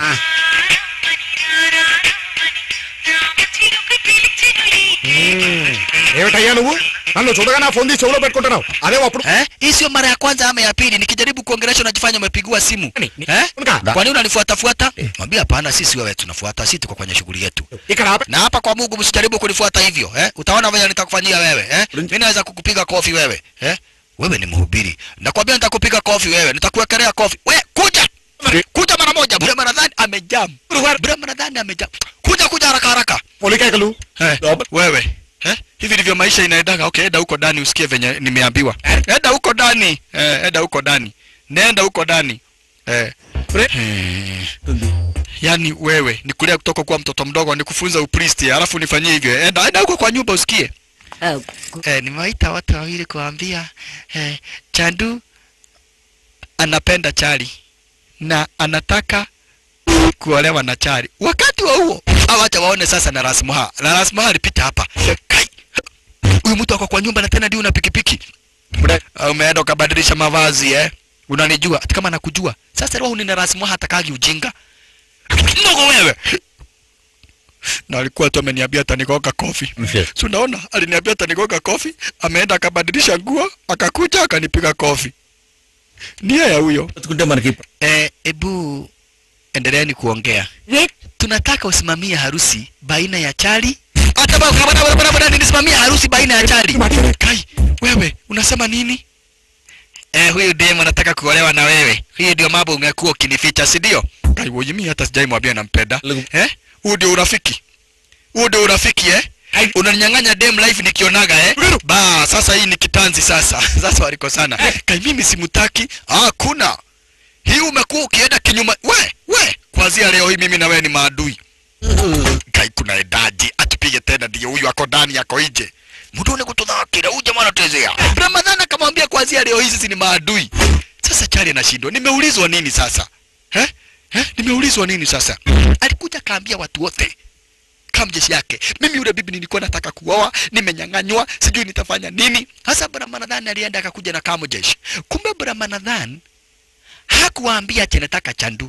ఏమిటయ్యా నువ్వు నన్ను చూడగా నా ఫోన్ తీసి చెవులో పెట్టుకుంటున్నావు అదే అప్పుడు Eh? Hii sio mara ya kwanza ama ya pili. Nikijaribu kuongelesha unajifanya umepigiwa simu. Ni- ni- Eh? Unika. Kwa nini unanifuatafuata? Mwambie hapana, sisi wewe tunafuata, sisi tuko kwenye shughuli yetu. ఇక్కడ ఆపే Na hapa kwa Mungu msijaribu kunifuata hivyo, eh? Utaona vile nitakufanyia wewe, eh? Mimi naweza kukupiga kofi wewe, eh? Wewe ni mhubiri. Nakwambia nitakupiga kofi wewe, nitakuwekelea kofi. We, kuja. Kuja mara moja. Bure Ramadhani amejam. Bure Ramadhani amejam. Kuja kuja haraka haraka. పొలికేకలు Eh, wewe eh? hivi ndivyo maisha inaendaga. Okay, enda huko ndani usikie venye nimeambiwa. Enda huko ndani eh, enda huko ndani, nenda huko ndani eh. Eh. Yaani wewe nikulea kutoka kuwa mtoto mdogo nikufunza upristi alafu nifanyie hivyo. Enda enda huko kwa nyumba usikie. Eh, nimewaita watu wawili kuambia eh, Chandu anapenda Chali na anataka kuolewa na Chali. Wakati wa huo awacha waone sasa na Rasmuha. Na Rasmuha alipita hapa. Kai. Huyu mtu ako kwa nyumba na tena ndio una pikipiki. Ah, Umeenda ukabadilisha mavazi eh? Unanijua hata kama nakujua. Sasa roho ni na Rasmuha hatakagi ujinga. Ndogo wewe. Na alikuwa tu ameniambia atanigoga kofi. Si unaona aliniambia atanigoga kofi, ameenda akabadilisha nguo, akakuja akanipiga kofi. Nia ya huyo. బతుకుంటే మనకి Eh, ebu endeleeni kuongea. Tunataka usimamie harusi baina ya Chali hata ba- kama kama kama kama nisimamie harusi baina ya Chali. Kai, wewe unasema nini? Eh, huyu dem anataka kuolewa na wewe. Hiyo ndio mambo ungekuwa ukinificha, si ndio? Kai, wewe mimi hata sijai mwambia nampenda. Lugu. Eh? Huo ndio urafiki. Huo ndio urafiki eh? Unaninyang'anya dem life nikionaga eh? Ba, sasa hii ni kitanzi sasa. Sasa walikosana. Kai, mimi simutaki. Ah, kuna. Hii umekuwa ukienda kinyuma. We, we, kuanzia leo hii mimi na wewe ni maadui. Kai, kuna edaji atupige tena, ndio huyu ako ndani ako nje. Mudone kutudhakira huyu jamaa anatuezea. Ramadhani akamwambia kuanzia leo hii sisi ni maadui. Sasa Chali anashindwa. Nimeulizwa nini sasa? Eh? Eh? Nimeulizwa nini sasa? Alikuja kaambia watu wote kama jeshi yake. Mimi yule bibi nilikuwa nataka kuoa, nimenyang'anywa, sijui nitafanya nini. Hasa Brahmanadhan alienda akakuja na kamo jeshi. Kumbe Brahmanadhan hakuwaambia ati nataka chandu.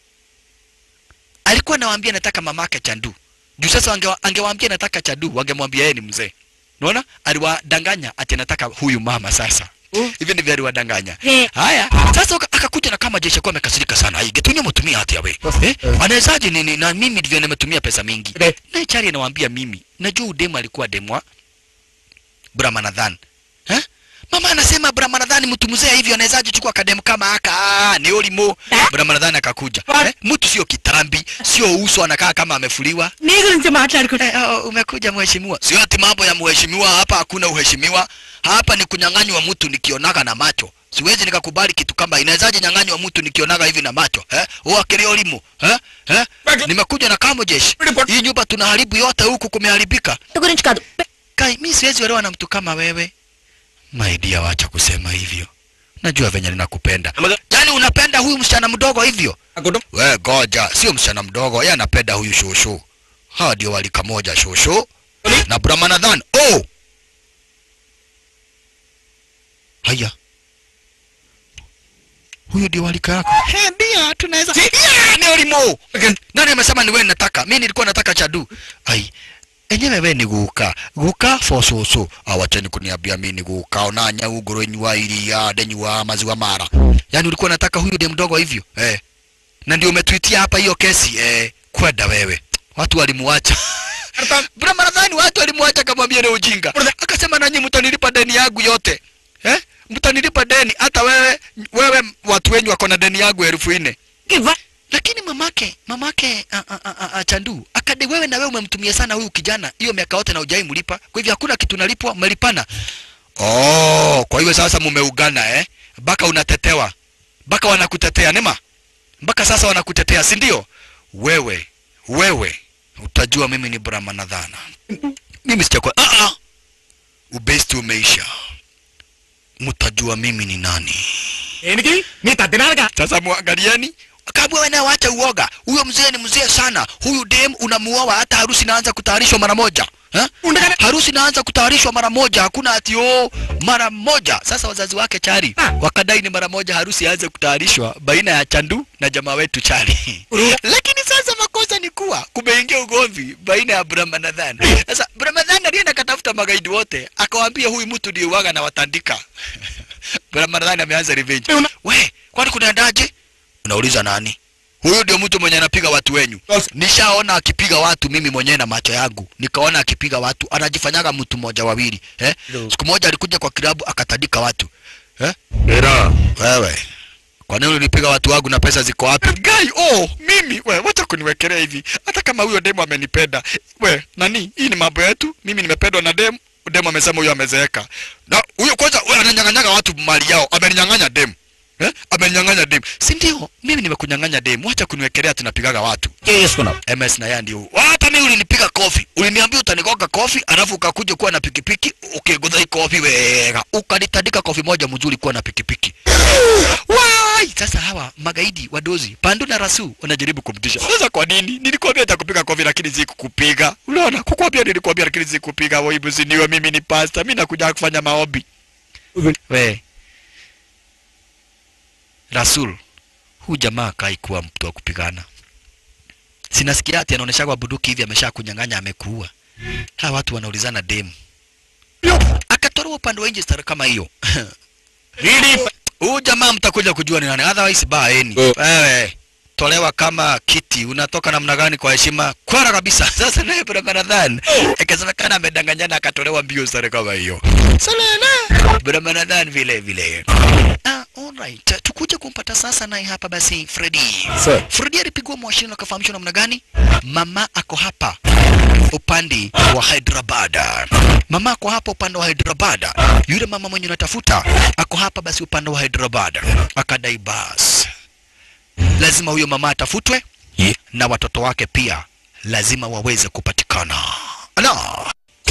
Alikuwa anawaambia nataka mamake chandu. Juu sasa angewa, angewaambia nataka chandu, wangemwambia yeye ni mzee. Unaona? Aliwadanganya ati nataka huyu mama sasa. hivi ndivyo aliwadanganya Eh. haya sasa waka- akakuja na kama jeshi kwa amekasirika sana ai getunya mtumia hati yawe eh anawezaje nini na mimi ndivyo nimetumia pesa mingi Eh. na chari anawaambia mimi najua udemu alikuwa demwa Brahmanadhan eh Mama anasema Brahmanadhan mtu mzee hivyo anawezaje chukua kademu kama aka ah, ni ulimo Brahmanadhan akakuja eh? mtu sio kitambi sio uso anakaa kama amefuliwa నీ గురించి మాట్లాడుకుంటా Eh, oh, umekuja mheshimiwa. Sio ati mambo ya mheshimiwa hapa, hakuna uheshimiwa hapa. Ni kunyang'anywa mtu nikionaga na macho. Siwezi nikakubali kitu kama inawezaje nyang'anywa mtu nikionaga hivi na macho eh? Huwa kilio limo eh? eh? Nimekuja na kamo jeshi. Hii nyumba tunaharibu yote, huku kumeharibika. గురించి కాదు Kai, mi siwezi olewa na mtu kama wewe. My dear, wacha kusema hivyo. Najua venye ninakupenda. Yaani unapenda huyu msichana mdogo hivyo? We goja, sio msichana mdogo, yeye anapenda huyu shosho. Hawa ndio walika moja shosho na Brahmanadhan. Oh! Haya. Huyu ndio walika yako. He, ndio tunaweza. Yeah, ni ulimo. Nani amesema ni wewe nataka? Mimi nilikuwa nataka chadu. Ai. Enyewe we ni guka. Guka for soso. Awacheni kuniambia mimi ni guka. Onanya ugoro nywa iria, denywa maziwa mara. Yaani ulikuwa nataka huyu dem mdogo hivyo? Eh. Na ndio umetwitia hapa hiyo kesi eh. Kwenda wewe. Watu walimuacha. Brahma nadhani watu walimwacha kamwambia ni ujinga. Akasema nanyi mtanilipa deni yangu yote. Eh? Mtanilipa deni hata wewe wewe watu wenyu wako na deni yangu elfu nne. Lakini mamake mamake a, a, a, a, a, Chandu akade wewe na wewe umemtumia sana huyu kijana hiyo miaka yote na hujai mlipa. Kwa hivyo hakuna kitu nalipwa, mmelipana. Oh, kwa hivyo sasa mumeugana eh? Baka unatetewa. Baka wanakutetea nema. Mpaka sasa wanakutetea, si ndio? Wewe wewe utajua mimi ni Brahmanadhana. Mimi sijakwa. Ah ah. Ubesti umeisha. Mtajua mimi ni nani. దేనికి నీ తద్దినారుగా Sasa muangalieni. Kabla wewe wacha uoga. Huyo mzee ni mzee sana. Huyu dem unamuoa hata harusi inaanza kutayarishwa mara moja. Ha? Harusi inaanza kutayarishwa mara moja. Hakuna ati oh mara moja. Sasa wazazi wake Chari wakadai ni mara moja harusi ianze kutayarishwa baina ya Chandu na jamaa wetu Chari. Lakini sasa makosa ni kuwa kumeingia ugomvi baina ya Brahmanadhan. Sasa Brahmanadhan alienda katafuta magaidi wote, akawaambia huyu mtu ndiye waga na watandika. Brahmanadhan ameanza revenge. We, kwani kunaendaje? Unauliza nani? Huyu ndio mtu mwenye anapiga watu wenyu. Nishaona akipiga watu mimi mwenyewe na macho yangu. Nikaona akipiga watu, anajifanyaga mtu mmoja wawili, eh? Siku moja alikuja kwa kilabu akatandika watu. Eh? Era. Wewe. Kwa nini ulinipiga watu wangu na pesa ziko wapi? Guy, oh, mimi we, wacha kuniwekelea hivi. Hata kama huyo demo amenipenda. We, nani? Hii ni mambo yetu. Mimi nimependwa na demo. Demo amesema huyo amezeeka. Na huyo kwanza wewe ananyang'anyaga watu mali yao. Ameninyang'anya demo. Eh? Amenyang'anya demu. Si ndio? Mimi nimekunyang'anya demu. Wacha kuniwekelea tunapigaga watu. చేసుకున్నావు MS na yeye ndio. Hata mimi ulinipiga kofi. Uliniambia utanigonga kofi, alafu ukakuja kuwa na pikipiki, ukigodha hii kofi wega. Ukanitandika kofi moja mzuri kuwa na pikipiki. Wai! Sasa hawa magaidi wadozi, Pandu na Rasu wanajaribu kumtisha. Sasa kwa nini? Nilikwambia nitakupiga kofi lakini sikukupiga. Unaona? Kukwambia nilikwambia lakini sikukupiga. Wewe hivi niwe mimi ni pastor. Mimi nakuja kufanya maombi. We. Rasul, huu jamaa kai kuwa mtu wa kupigana. Sinasikia ati anaonesha kwa bunduki hivi amesha kunyang'anya amekuua. Hawa watu wanaulizana demu. Akatoroa upande wa nje stara kama hiyo. Huu jamaa mtakuja kujua ni nani. Otherwise baeni. Oh. Wewe tolewa kama kiti unatoka namna gani kwa heshima kwara kabisa sasa naye Brahmanadhan ikasemekana amedanganyana akatolewa mbio sare kama hiyo salala Brahmanadhan vile vile ah alright tukuje kumpata sasa naye hapa basi Freddy Sir. Freddy alipigwa mwashini akafahamishwa namna gani mama ako hapa upande wa Hyderabad mama ako hapa upande wa Hyderabad yule mama mwenye unatafuta ako hapa basi upande wa Hyderabad akadai basi lazima huyo mama atafutwe Ye. na watoto wake pia lazima waweze kupatikana. No.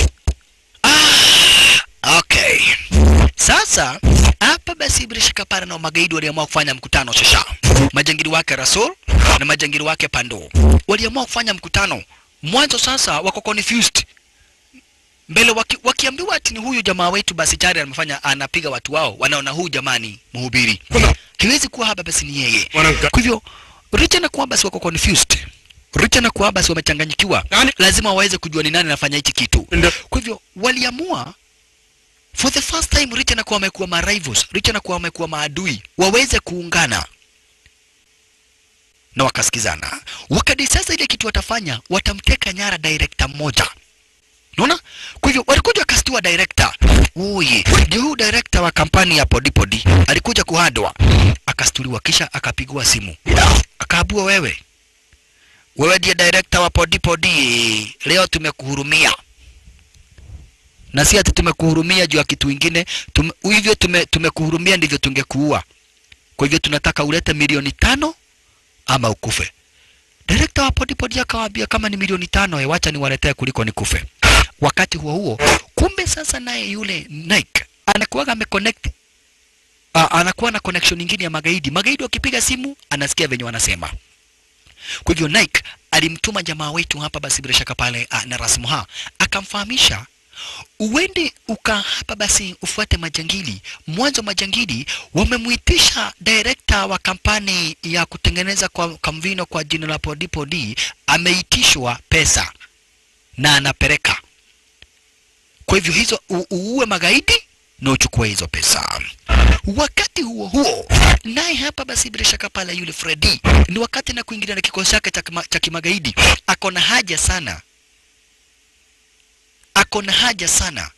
Ah, okay. Sasa hapa basi bila shaka pale na magaidi waliamua kufanya mkutano sasa. Majangili wake Rasul na majangili wake Pando waliamua kufanya mkutano. Mwanzo sasa wako confused mbele waki, wakiambiwa ati ni huyu jamaa wetu basi tayari amefanya anapiga watu wao, wanaona huyu jamani mhubiri kiwezi kuwa hapa basi ni yeye. Wanamka- Kwa hivyo Richa na Kuabas wako confused. Richa na Kuabas wamechanganyikiwa, Nani? lazima waweze kujua ni nani anafanya hichi kitu. Ndio. Kwa hivyo waliamua for the first time Richa na kuwa wamekuwa ma rivals, Richa na kuwa wamekuwa maadui, waweze kuungana na wakasikizana. Wakati sasa ile kitu watafanya, watamteka nyara director mmoja. Unaona? Kwa hivyo walikuja wakastua director. Oye, ndio huyu director wa kampani ya Podi Podi alikuja kuhadwa, akastuliwa, kisha akapigwa simu, akaabua, wewe wewe ndiye director wa Podi Podi, leo tumekuhurumia na si ati tumekuhurumia juu ya kitu ingine tume, hivyo tume, tumekuhurumia ndivyo tungekuua. Kwa hivyo tunataka ulete milioni tano ama ukufe. Director wa Podi Podi akawaambia kama ni milioni tano, eh, wacha niwaletee kuliko nikufe. Wakati huo huo, kumbe sasa naye yule Nike anakuwa ameconnect uh, anakuwa na connection nyingine ya magaidi. Magaidi wakipiga simu anasikia venye wanasema. Kwa hivyo Nike alimtuma jamaa wetu hapa basi bila shaka pale uh, na Rasmuha akamfahamisha uende uka hapa basi ufuate majangili. Mwanzo majangili wamemuitisha director wa kampani ya kutengeneza kwa kamvino kwa jina la Podi Podi, ameitishwa pesa na anapeleka. Kwa hivyo hizo u- uue magaidi na uchukue hizo pesa. Wakati huo huo, naye hapa basi bila shaka pale yule Freddy ni wakati na kuingilia na kikosi chake cha kima- cha kimagaidi, ako na haja sana ako na haja sana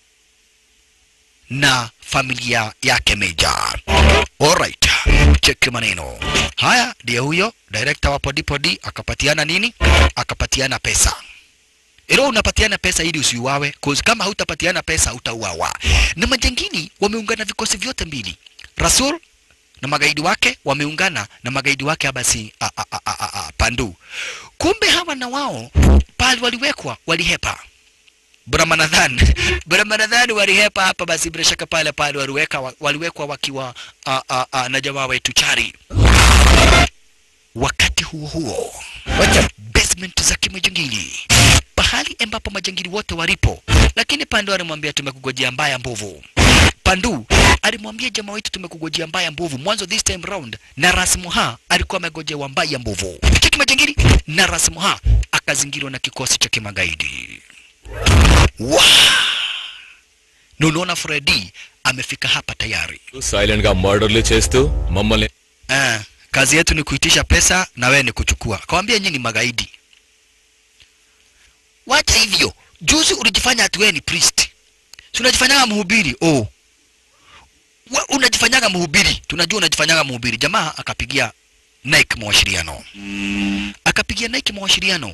na familia yake Meja. Alright, cheki maneno haya. Ndiye huyo director wa Podi Podi akapatiana nini? Akapatiana pesa. Ilo unapatiana pesa ili usiuawe, cause kama hautapatiana pesa utauawa. Na majangili wameungana vikosi vyote mbili, Rasul na magaidi wake wameungana na magaidi wake basi a, a, a, a, a, a, Pandu. Kumbe hawa na wao pale waliwekwa, walihepa Brahmanadhan Brahmanadhan walihepa hapa basi bila shaka pale pale waliweka waliwekwa wakiwa a, a, a, na jamaa wetu Chari. Wakati huo huo, wacha basement za kimajangili pahali ambapo majangili wote walipo, lakini Pandu alimwambia tumekugojea mbaya mbovu. Pandu alimwambia jamaa wetu tumekugojea mbaya mbovu. Mwanzo this time round na Rasmuha alikuwa amegojewa mbaya mbovu. Cheki majangili na Rasmuha akazingirwa na kikosi cha kimagaidi. Wow! Na unaona Freddy amefika hapa tayari. Silent గా మర్డర్లు చేస్తూ మమ్మల్ని Ah, kazi yetu ni kuitisha pesa na wewe ni kuchukua. Kawambia nyinyi ni magaidi. Wacha hivyo. Juzi ulijifanya ati wewe ni priest. Si unajifanyaga mhubiri. Oh. Wa, unajifanyaga mhubiri. Tunajua unajifanyaga mhubiri. Jamaa akapigia Nike mawasiliano. Akapigia Nike mawasiliano.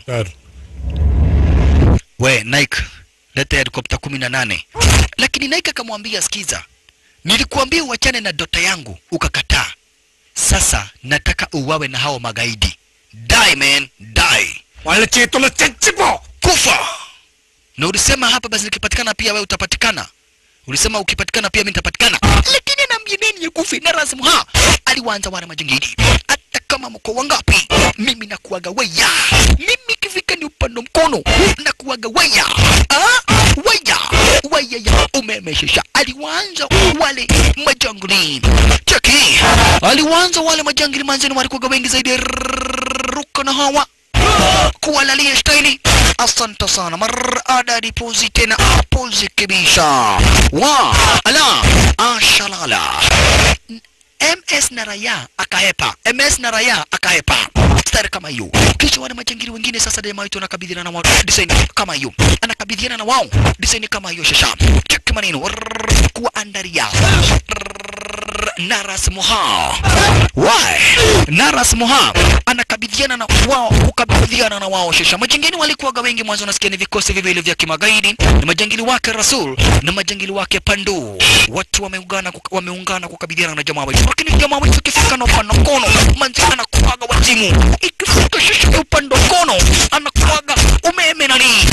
We Nike, leta helikopta kumi na nane. Lakini Nike akamwambia sikiza, nilikuambia uachane na dota yangu ukakataa. Sasa nataka uwawe na hao magaidi. Die man, die. వాళ్ళ చేతుల్లో చచ్చిపో Kufa. Na ulisema hapa basi nikipatikana pia wewe utapatikana. Ulisema ukipatikana pia mimi nitapatikana. Lakini naambia nini ya kufi na rasmu ha. Aliwaanza wale majangili. Hata kama mko wangapi, mimi nakuaga waya. Mimi kifika ni upande mkono nakuaga waya. Ah, waya. Waya ya umemeshesha. Aliwaanza wale majangili. Cheki. Aliwaanza wale majangili manzeni walikuwa wengi zaidi ruka na hawa kuwalalia staili. Asante sana, marada pozi tena pozi kibisha wa ala ashalala MS na Raya akahepa, MS na Raya akahepa stari kama hiyo. Kisha wale majangili wengine sasa jamaa wetu anakabidhiana na wao design kama hiyo, anakabidhiana na wao design kama hiyo. Shasha cheki maneno Rrrr, kuandaria Rrrr, Naras Moha why Naras Moha anakabidhiana na wao, kukabidhiana na wao. Shasha majangili walikuwaga wengi mwanzo, unasikia ni vikosi viwili vya kimagaidi, ni majangili wake Rasul na majangili wake Pandu, watu wameungana kuka- wameungana kukabidhiana na jamaa wetu, lakini jamaa wetu ikifika na upande mkono manzi anakuaga wazimu, ikifika shasha ya upande mkono anakuaga umeme nani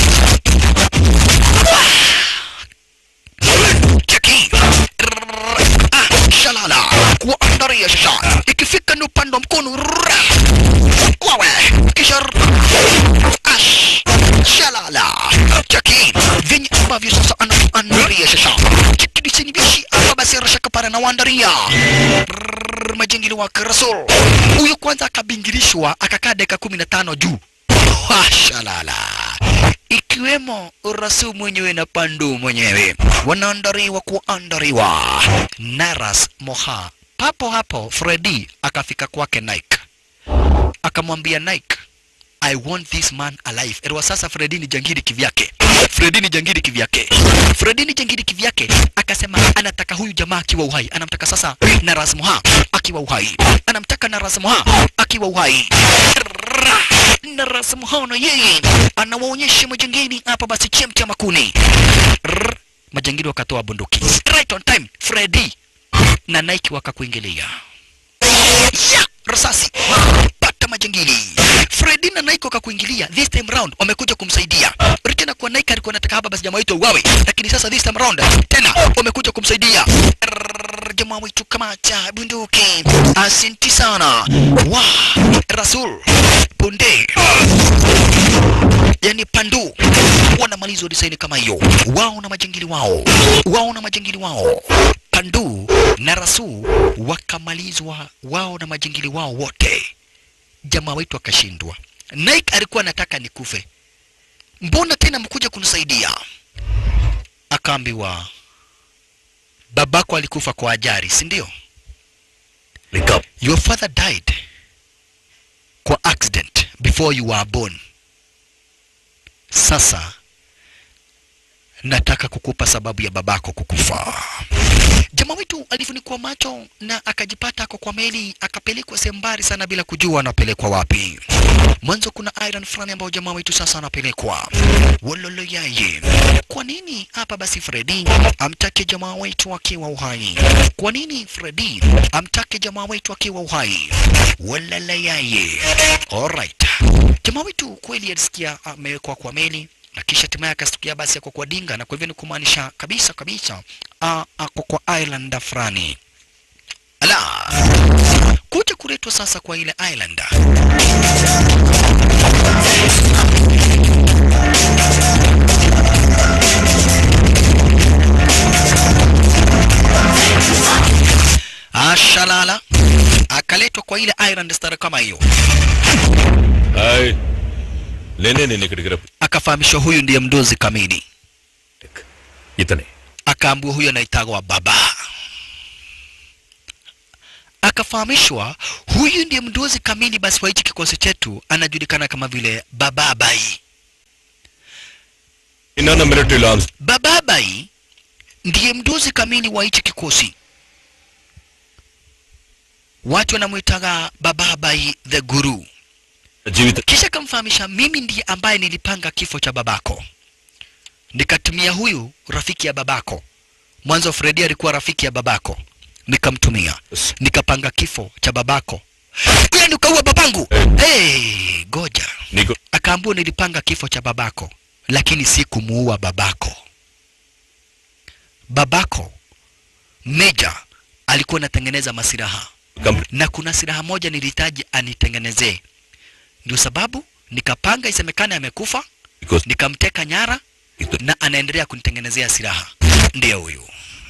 cheki ah, shalala kuandaria shasha ikifika ni upande wa mkono rrrr, kwawe kisha rrrr, ash shalala cheki venye ambavyo sasa anaandaria shasha cheki disini bishi hapa basi rashaka para na wandaria Rrrr, majengili wake rasul huyu kwanza akabingirishwa akakaa dakika kumi na tano juu Ah, shalala ikiwemo ikiwemo Rasu mwenyewe na Pandu mwenyewe wanaandaliwa kuandaliwa. Naras Moha papo hapo, Freddy akafika kwake Nike akamwambia Nike, I want this man alive. Erwa sasa Freddy ni jangiri kivyake. Freddy ni jangiri kivyake. Freddy ni jangiri kivyake. Akasema anataka huyu jamaa akiwa uhai. Anamtaka sasa Naras Moha akiwa uhai. Anamtaka Naras Moha akiwa uhai. Naras Moha na yeye anawaonyesha majangiri hapa basi chemcha makuni. Rrr. Majangiri wakatoa bunduki. Right on time. Freddy na Nike wakakuingilia. Ya, risasi pata majangili Freddy na Nike wakakuingilia this time round wamekuja kumsaidia tena kwa Nike alikuwa anataka hapa basi jamaa wetu uwawe lakini sasa this time round tena wamekuja kumsaidia Rrrr, jamaa wetu kamacha bunduki asinti sana wa Rasul punde yani pandu wanamalizwa design kama hiyo wao na majangili wao wao na majangili wao pandu na rasu wakamalizwa wao na majangili wao wote jamaa wetu akashindwa Nike alikuwa anataka nikufe mbona tena mkuja kunisaidia akaambiwa babako alikufa kwa ajali si ndio your father died kwa accident before you were born sasa nataka kukupa sababu ya babako kukufa. Jamaa wetu alifunikwa macho na akajipata ako kwa meli, akapelekwa sehemu mbali sana bila kujua anapelekwa wapi. Mwanzo kuna island fulani ambayo jamaa wetu sasa anapelekwa wololo yaye. Kwa nini hapa basi Freddy amtake jamaa wetu akiwa uhai? Kwa nini Freddy amtake jamaa wetu akiwa uhai? Wolala yaye. Alright. Jamaa wetu kweli alisikia amewekwa kwa meli na kisha hatimaye akastukia basi ako kwa dinga, na kwa hivyo ni kumaanisha kabisa kabisa a- ako kwa island fulani. Ala, kuja kuletwa sasa kwa ile island. Ashalala akaletwa kwa ile island star kama hiyo, hi నేనే నేను ఇక్కడికి రప్పు akafahamishwa huyu ndiye mdozi kamili. ఇతనే akaambiwa huyo anaitagwa baba akafahamishwa huyu ndiye mdozi kamili basi wa hichi kikosi chetu anajulikana kama vile bababai ఇన్న మిలిటరీలో arms bababai ndiye mdozi kamili wa hichi kikosi watu wanamwitaga bababai the guru జీవిత kisha akamfahamisha mimi ndiye ambaye nilipanga kifo cha babako nikatumia huyu rafiki ya babako mwanzo fredi alikuwa rafiki ya babako nikamtumia nikapanga kifo cha babako yani ukaua babangu hey, goja నీకు akaambiwa nilipanga kifo cha babako lakini si kumuua babako babako meja alikuwa anatengeneza masiraha complete na kuna silaha moja nilihitaji anitengenezee ndio sababu nikapanga isemekane amekufa because nikamteka nyara na anaendelea kunitengenezea silaha ndiyo huyu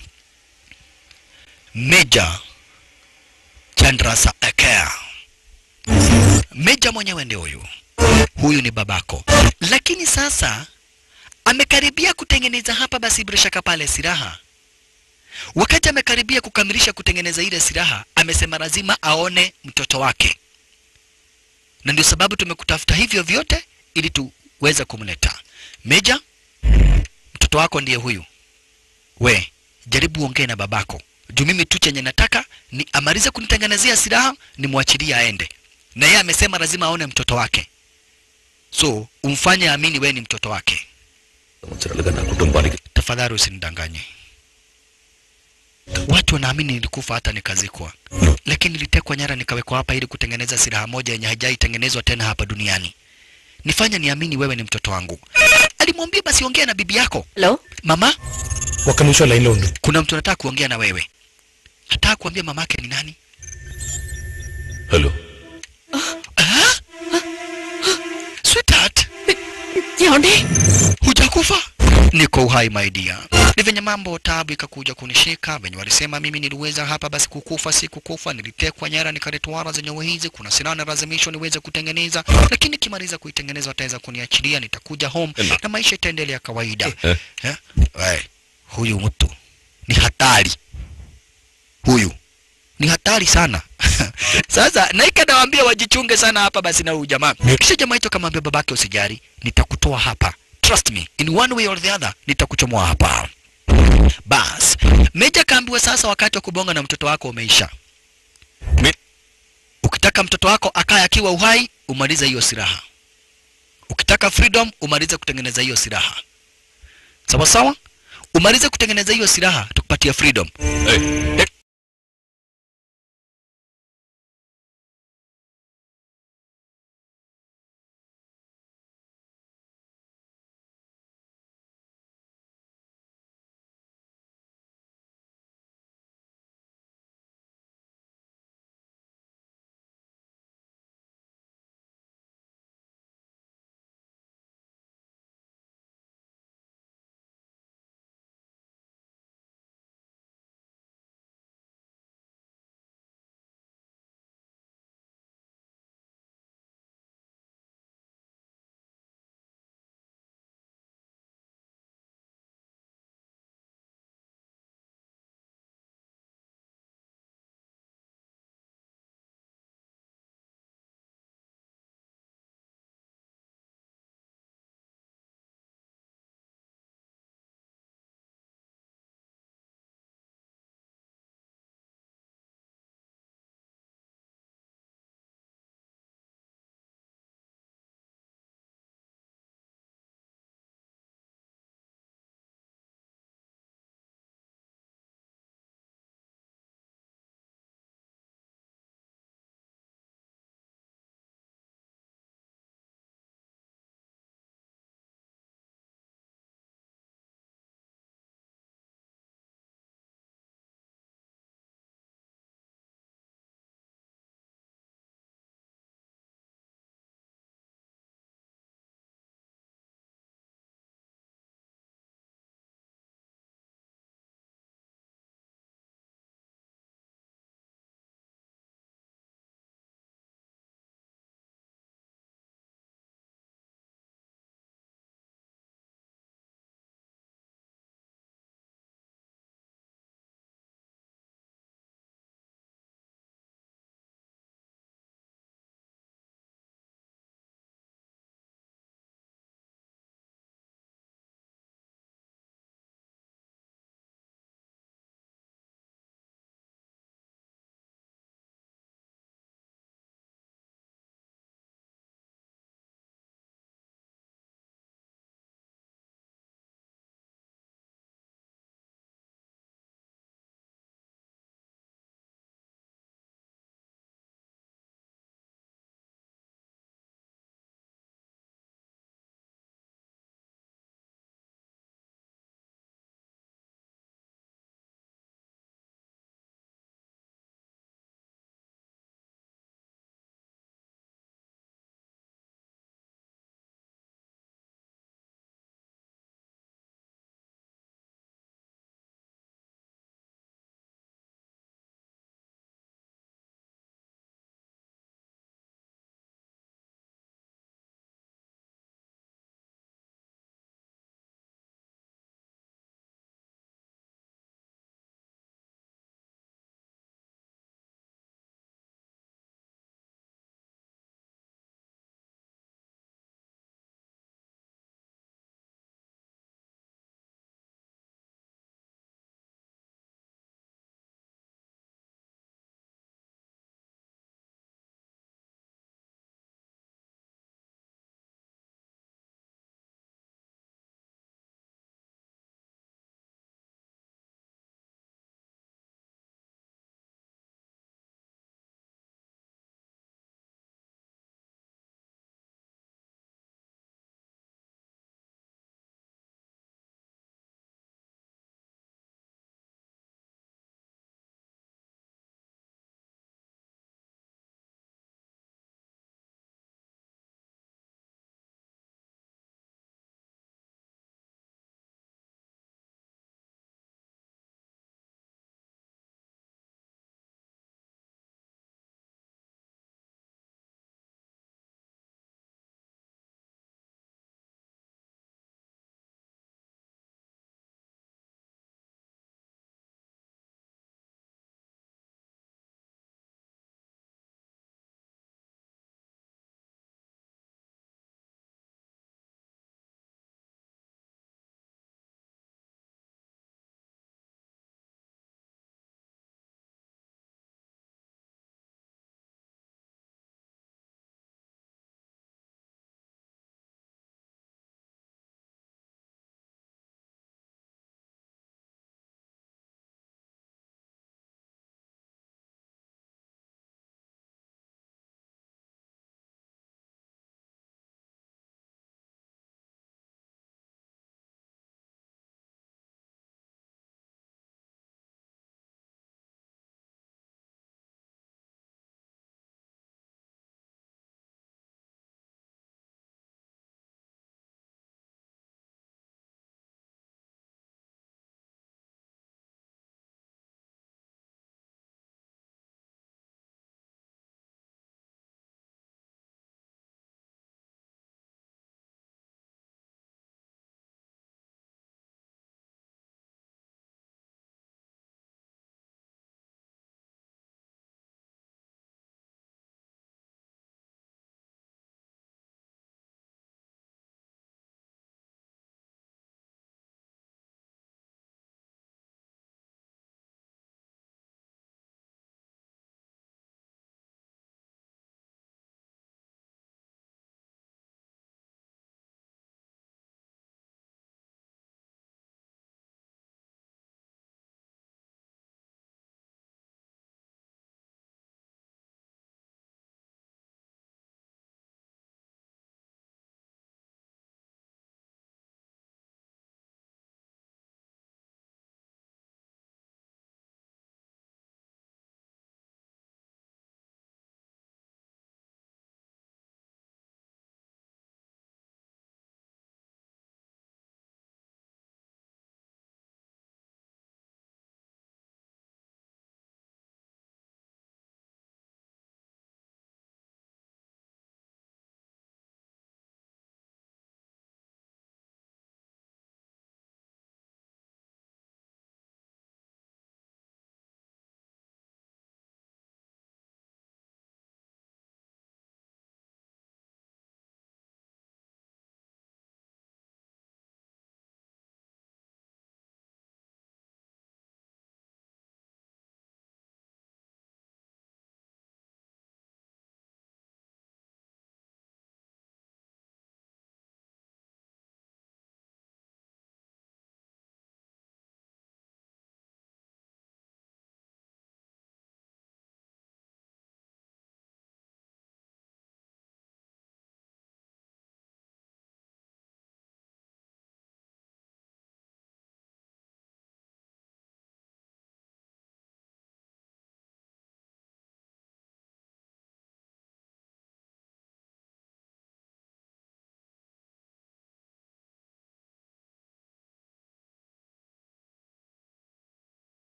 meja chandrasa akea meja mwenyewe ndio huyu huyu ni babako lakini sasa amekaribia kutengeneza hapa basi bila shaka pale silaha wakati amekaribia kukamilisha kutengeneza ile silaha amesema lazima aone mtoto wake na ndio sababu tumekutafuta hivyo vyote ili tuweze kumleta meja mtoto wako ndiye huyu we jaribu uongee na babako juu mimi tu chenye nataka ni amalize kunitengenezea silaha nimwachilie aende na yeye amesema lazima aone mtoto wake so umfanye amini wewe ni mtoto wake సంవత్సరాలుగా నా కుటుంబానికి tafadhali usinidanganye watu wanaamini nilikufa hata nikazikwa lakini nilitekwa nyara nikawekwa hapa ili kutengeneza silaha moja yenye haijaitengenezwa tena hapa duniani nifanye niamini wewe ni mtoto wangu alimwambia basi ongea na bibi yako hello mama ఒక్క నిమిషం లైన్లో ఉండు kuna mtu anataka kuongea na wewe hataka kuambia mamake ni nani hello sweetheart ఏమండి hujakufa niko uhai my dear. Ni venye mambo tabu ikakuja kunishika, venye walisema mimi niliweza hapa basi kukufa, si kukufa, nilitekwa nyara nikaletwara zenyewe hizi, kuna silaha nalazimishwa niweze kutengeneza, lakini nikimaliza kuitengeneza wataweza kuniachilia, nitakuja home na maisha itaendelea kawaida. Eh. Eh? We, huyu mtu ni hatari, huyu ni hatari sana. Sasa Naika nawaambia wajichunge sana hapa basi na huyu jamaa. Kisha jamaa hicho kamwambia babake, usijali, nitakutoa hapa. Trust me, in one way or the other nitakuchomoa hapa. Bas, Meja kaambiwa sasa wakati wa kubonga na mtoto wako umeisha. Me... Ukitaka mtoto wako akae akiwa uhai, umalize hiyo silaha. Ukitaka freedom, umalize kutengeneza hiyo silaha. Sawa sawa? Umalize kutengeneza hiyo silaha, tukupatia freedom. Hey, Eh,